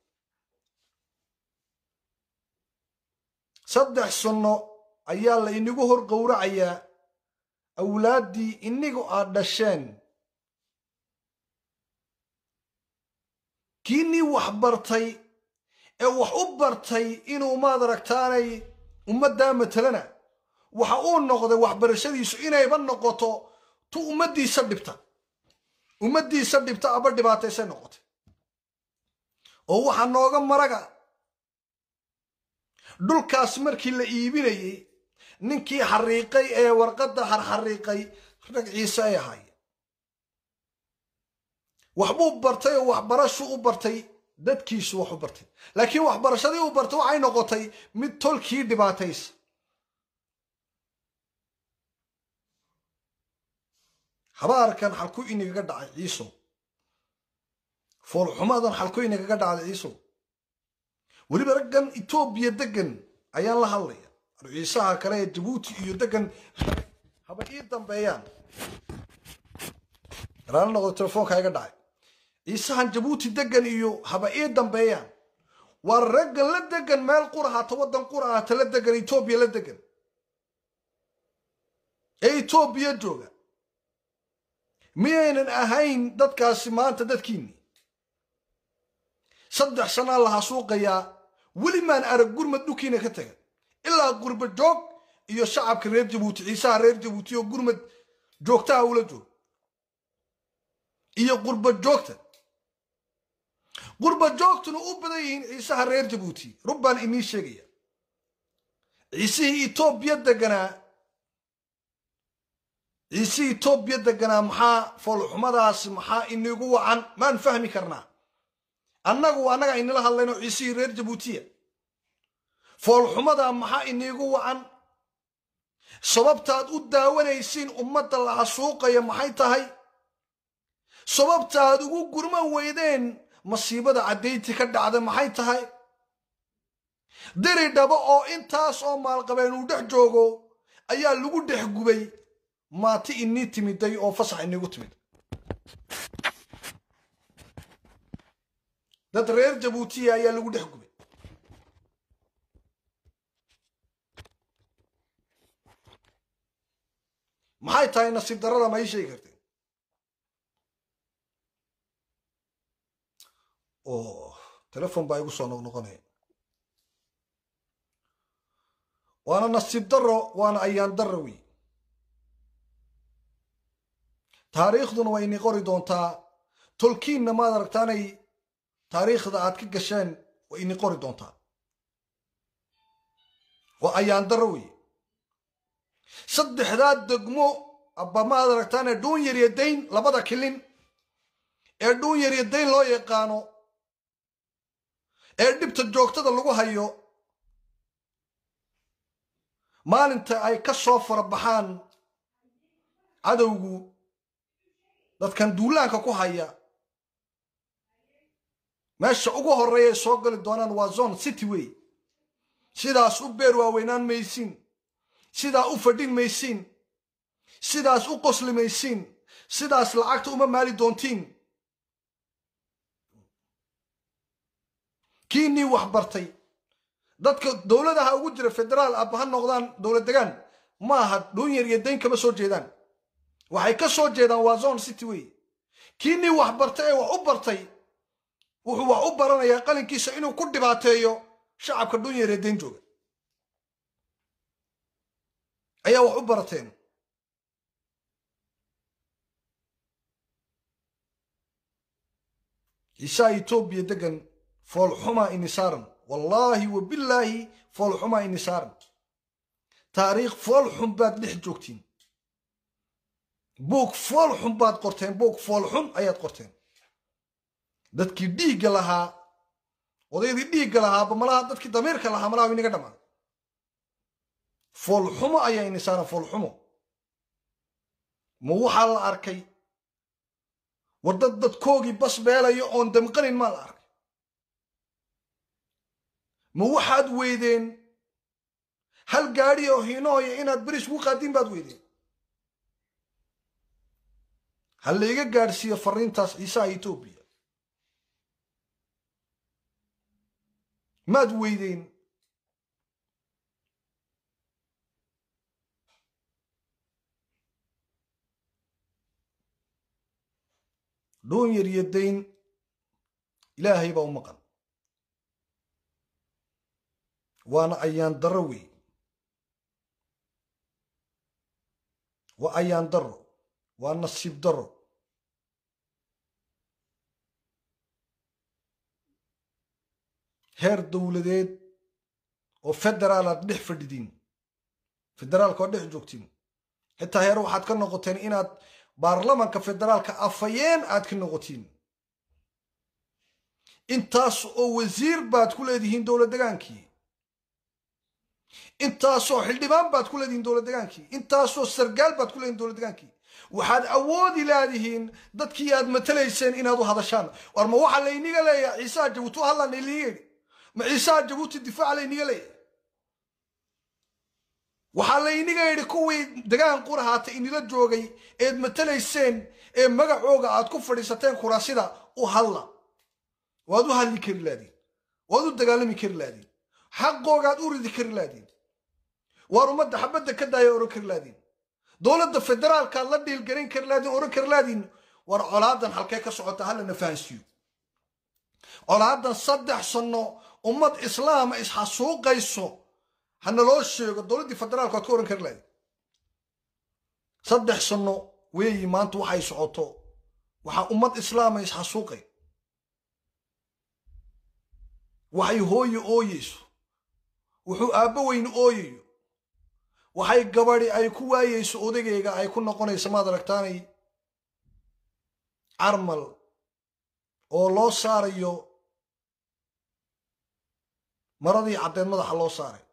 saddex sunno ayaa la inigu hor gowracayaa awlaaddii inigu aad dhasheen kiinii wax bartay ee wax u bartay inuu maad aragtaanay ummaddaa matalana waxa uu noqday waxbarashadiisu inayba noqoto tu ummaddiisa dhibta ummaddiisa dhibta aba dhibaataysay noqotay oo waxaa nooga maraga dhulkaas markii la iibinayey ninkii xariiqay ee warqadda xarxariiqay rag ciise ay ahaayeen waxbuu bartay oo waxbarashuu u bartay dadkiisu wax u bartay laakiin waxbarashadii u bartay waxay noqotay mid tolkii dhibaataysa habaarkan xalku inagaga dhacay ciisow foolxumadan xalku inagaga dhacday ciisow weliba raggan etoobiya degan ayaan la hadlaya ciisaha kale ee jabuuti iyo degan haba ii dambeeyaan raala noqdo telefoonka iga dhacay ciisahan jabuuti degan iyo haba ii dambeeyaan waa raggan la degan meel qura haata waddan qura haata la degan etoobiya la degan ee etoobiya jooga miyaynan ahayn dadkaasi maanta dadkiinni saddex sanaa la hasuuqayaa weli maan arag gurmad dhulkiina ka tagan ilaa gurba joog iyo shacabka reer jabuuti ciisaha reer jabuuti oo gurmad joogtaha ula joog iyo qurba joogta qurba joogtuna u badan yihiin ciisaha reer jabuuti rub baan inii sheegaya ciisihii etoobiya deganaa ciisihii etoobiya deganaa maxaa foolxumadaas maxaa inigu wacan maan fahmi karnaa annagu annaga inila hadlayno ciisihii reer jabuutiya foolxumadaa maxaa iniigu wacan sababtaad u daawanaysiin ummadda la hasuuqaya maxay tahay sababtaad ugu gurman weydeen masiibada caddaynti ka dhacda maxay tahay diri dhabo oo intaas oo maalqabeen uu dhex joogo ayaa lagu dhex gubay maati inii timiday oo fasax iniigu timid dad reer jabuutiya ayaa lagu dhex gubay maxay tahay nasiib darrada ma ii sheegi karteen o telefon baa igu soo noqnoqonaya waana nasiib darro waana ayaan darro wey taariikhduna waa ini qori doontaa tolkiinna maad aragtaanay taariikhda aad ka gasheen waa ini qori doontaa waa ayaan darro wey saddexdaa degmo abba maad aragtaane dhuun yaryo dayn labada kilin ee dhuun yaryo dayn loo yaqaano ee dhibta joogtada lagu hayo maalinta ay ka soo farabaxaan cadowgu dadkan duulaanka ku haya meesha ugu horreeyay soo gali doonaan waa zone city wey sidaas u beer waaweynaan maysiin sidaa u fadhin maysiin sidaas u qosli maysiin sidaas lacagta uma maali doontiin kiinii wax bartay dadka dowladaha ugu jira federaal abba ha noqdaan dowlad degaan ma aha dhuun yar iyo dayn kama soo jeedaan waxay ka soo jeedaan waa zone city wey kiinii wax bartay ee wax u bartay wuxuu wax u baranayaa qalinkiisa inuu ku dhibaateeyo shacabka dhuun yar iyo dayn jooga ayaa wax u barateen ciisaa etoobiya degan foolxumaa inisaaran wallaahi wa billaahi foolxumaa inisaaran taariikh foolxun baad dhex joogtiin buug foolxun baad qorteen buug foolxun ayaad qorteen dadkii dhiigga lahaa odaydii dhiigga lahaaba malaha dadkii damiirka lahaa malaha inaga dhammaan foolxumo ayaa inisaaran foolxumo ma waxaa la arkay war dad dadkoogii bas beelayo oon damqanin maa la arkay ma waxaad weydeen hal gaadhi oo hiinooya inaad beris ugu qaadiin baad weydeen ha layga gaadhsiiyo fariintaas ciisaha etoobiya maad weydeen dhuun yar iyo dayn ilaahay baa u maqan waana ayaan darro wey waa ayaan darro waa nasiib darro heer dowladeed oo federaal aad dhex fadhidiin federaalka oo dhex joogtiin xitaa heer waxaad ka noqoteen inaad baarlamanka federaalka afayeen aad ka noqotiin intaas oo wasiir baad ku leedihiin dowlad degaankii intaasoo xildhibaan baad ku leedihiin dowlad degaankii intaasoo sargaal baad ku leedihin dowlad degaankii waxaad awoodi laadihiin dadkii aad matalayseen inaad u hadashaan war ma waxaa layniga leeyahay ciisaha jabuuti u hadlaan iliga yidhi ma ciisaha jabuuti difaaca layniga leeyahay waxaa layniga yidhi kuwii degaan qurahaata inila joogay eed matalayseen ee magacooga aad ku fadhiisateen kuraasida u hadla waad u hadli kari laadiin waad u dagaalami kari laadiin xaqoogaad u ridi kari laadiin waar ummadda xabadda ka daaya oran kari laadiin dowladda federaalkaad la dhiilgarin kari laadiin oran kari laadiin war colaadan halkee ka socota hallana fahansiiyo colaadan saddex sanno ummad islaama isxasuuqayso hana loo sheego dowladdii federaalka waad ka oran kari laadiin saddex sanno weeyi maanta waxay socoto waxaa ummad islaama isxasuuqay waxay hooye ooyeyso wuxuu aabbo weyn ooyayo waxay gabadi ay ku waayeyso odagayga ay ku noqonayso maad aragtaanay carmal oo loo saarayo maradii caddeed madaxa loo saaray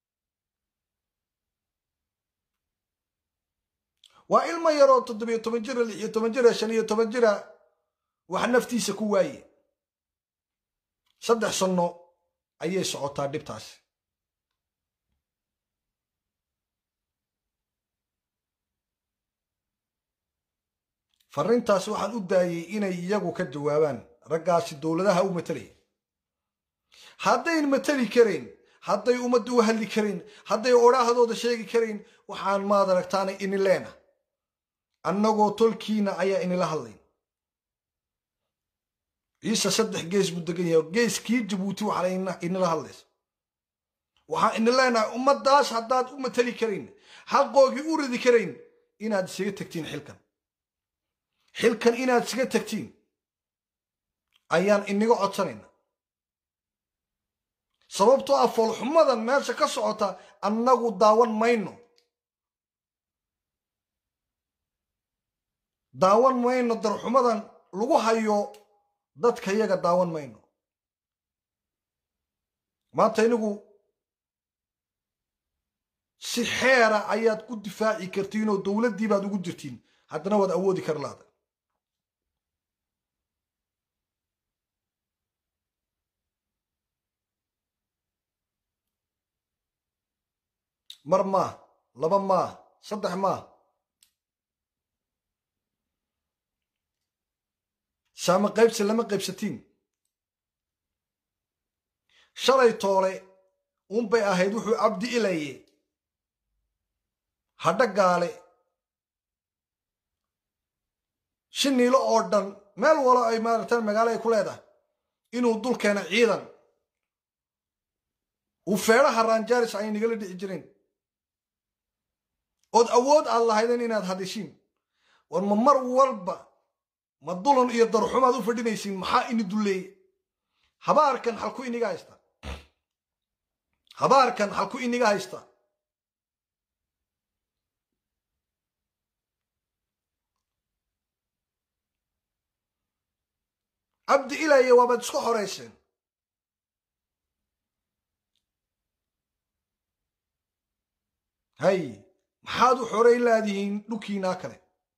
waa ilmo yaroo toddobiyo toban jira lix iyo toban jira shan iyo toban jira wax naftiisa ku waaye saddex sanno ayay socotaa dhibtaasi farrintaas waxaan u daayey inay iyagu ka jawaabaan raggaasi dowladaha u matalaya haddayn matali karayn hadday ummadda u hadli karayn hadday odhaahdooda sheegi karayn waxaan maad aragtaana ini leena annagoo tolkiina ayaa inila hadlayn ciise saddex gees buu degan yahay geeskii jabuuti waxaa inila hadlaysa waxaan ini leenahay ummaddaas haddaad u matali karayn xaqoogii u ridi karayn inaad isaga tegtiin xilkan xilkan inaad isaga tegtiin ayaan iniga codsanayna sababtoo ah foolxumadan meesha ka socota annagu daawan mayno daawan mayno darxumadan lagu hayo dadka yaga daawan mayno maanta inigu si xeera ayaad ku difaaci kartiin oo dowladdii baad ugu jirtiin haddana waad awoodi kar laada mar maah laba maah saddex maah saama qaybsi lama qaybsatiin shalay toole unbay ahayd wuxuu cabdi ilaye hadha gaale shiniilo oo dhan meel walo ay maaragtaan magaalo ay ku leedahay inuu dul keena ciidan uu feedhaha raanjaaris ay nagala dhici jireen ood awood aad lahaydeen inaad hadishiin war ma mar walba ma dulan iyo darxumaad u fadhinaysiin maxaa ini dulleeye habaarkan halku iniga haysta habaarkan halku iniga haysta cabdi ilaye waabaad isku xorayseen hay maxaad u xorayn laadihiin dhulkiinaa kale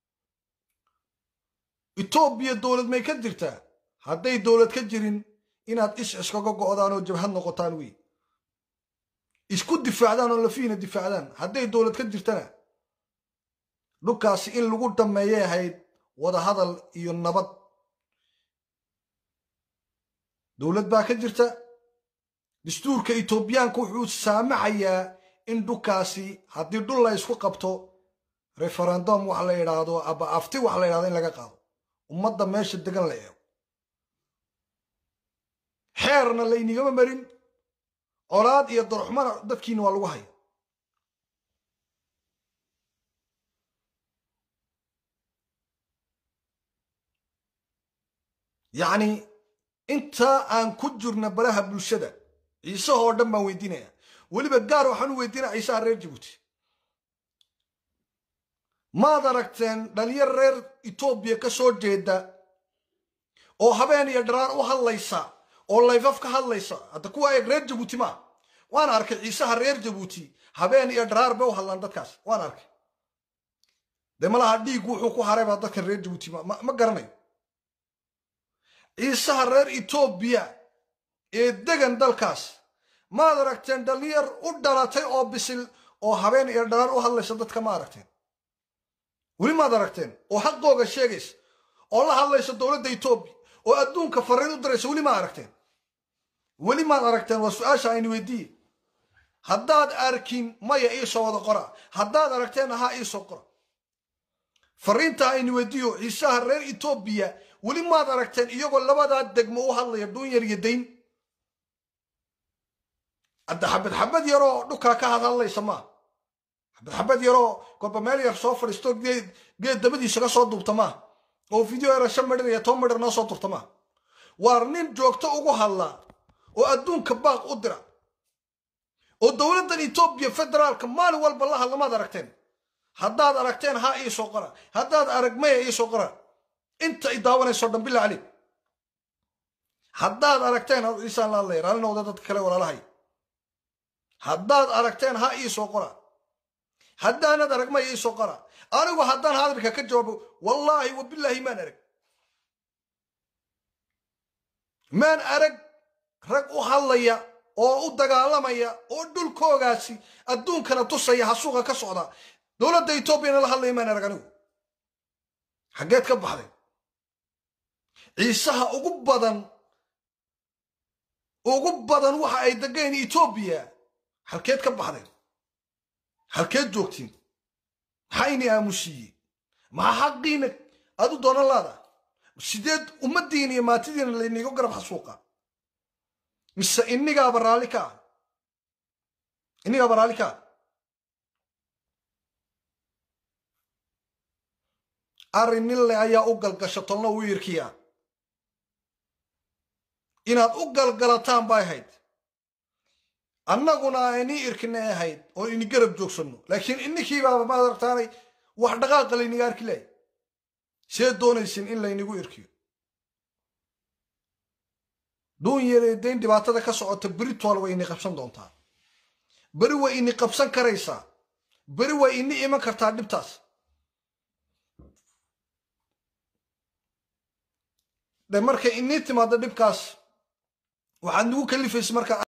etoobiya dowlad may ka jirtaa hadday dowlad ka jirin inaad is iskaga go'daan oo jabhad noqotaan wey isku difaacdaan oo lafiina difaacdaan hadday dowlad ka jirtana dhulkaasi in lagu dhammeeyay ahayd wadahadal iyo nabad dowlad baa ka jirta dastuurka etoobiyaanka wuxuu saamaxayaa in dhulkaasi haddii dhul la ysku qabto referendum wax la idhaahdo aba afti wax la idhahdo in laga qaado ummadda meesha degan la eego xeerna laynigama marin colaad iyo darxumana dadkiina waa lagu haya yacni intaa aan ku jirna baraha bulshada ciisahoo dhan baan weydiinaya weliba gaar waxaan u weydiinaya ciisaha reer jabuuti maad aragteen dhalinyar reer etoobiya ka soo jeeda oo habeen iyo dharaar u hadlaysa oo layfaf ka hadlaysa hadda kuwa eeg reer jabuuti maa waan arkay ciisaha reer jabuuti habeen iyo dharaar bay u hadlaan dadkaas waan arkay dee malaha dhiig wuxuu ku haray baa dadkan reer jabuuti ma garanayo ciisaha reer etoobiya ee degan dalkaas maad aragteen dhalinyar u dhalatay oo bisil oo habeen iyo dharaar u hadlaysa dadka ma aragteen weli maad aragteen oo xaqooga sheegaysa oo la hadlaysa dowladda etoobiya oo adduunka fariin u diraysa weli maad aragteen weli maad aragteen waa su-aasha aynu weydiiye haddaad arkin maya iisoo wada qora haddaad aragteen ahaa iisoo qora fariinta aynu weydiiyo ciisaha reer etoobiya weli maad aragteen iyagoo labadaa degmo u hadlaya dhuunyar iyo dayn hadda xabad xabad yaroo dhukaa ka hadhadlaysa maa xabad xabad yaroo kolba meel yar soo fadhiisto geed dabadiisa ka soo duubta maa oo video yara shan midhir iyo toban midhir noo soo durta maa waar nin joogto ugu hadlaa oo adduunka baaq u dira oo dowladdan etoobiya federaalka maalin walba la hadla maad aragteen haddaad aragteen ha iisoo qora haddaad arag maya iisoo qora inta i daawanayso dhan billah caleyk haddaad aragteen isaan la hadlaya raalli noqda dadka kale walaalahay haddaad aragteen ha iisoo qora haddaanad arag maya iisoo qora anigu haddaan hadalka ka jawaabo wallaahi wabillaahi maan arag maan arag rag u hadlaya oo u dagaalamaya oo dhulkoogaasi adduunkana tusaya hasuuqa ka socda dowladda etoobiyana la hadlaya maan arag anigu xaggeed ka baxday ciisaha ugu badan ugu badan waxa ay degeen etoobiya halkeed ka baxdeen halkeed joogtiin maxaa ini aamusiiye maxaa xaqiina aad u doonan laada sideed ummaddiina iyo maatidiina laynigo garab xasuuqa mise inigaaba raalli ka ah inigaaba raalli ka ah arrin ninle ayaa u galgasha tolna u yirkiya inaad u galgalataan bay ahayd annaguna aynii irkinay ahayd oo ini garab joogsanno laakiin ininkiibaaba maad aragtaanay wax dhaqaaqa layniga arki lahay see doonaysin in laynigu irkiyo dhuun yaree dayn dhibaatada ka socota beritool way ini qabsan doontaa beri way ini qabsan karaysaa beri way ini iman kartaa dhibtaas de markay inii timaado dhibkaas waxaad nagu kalifaysa marka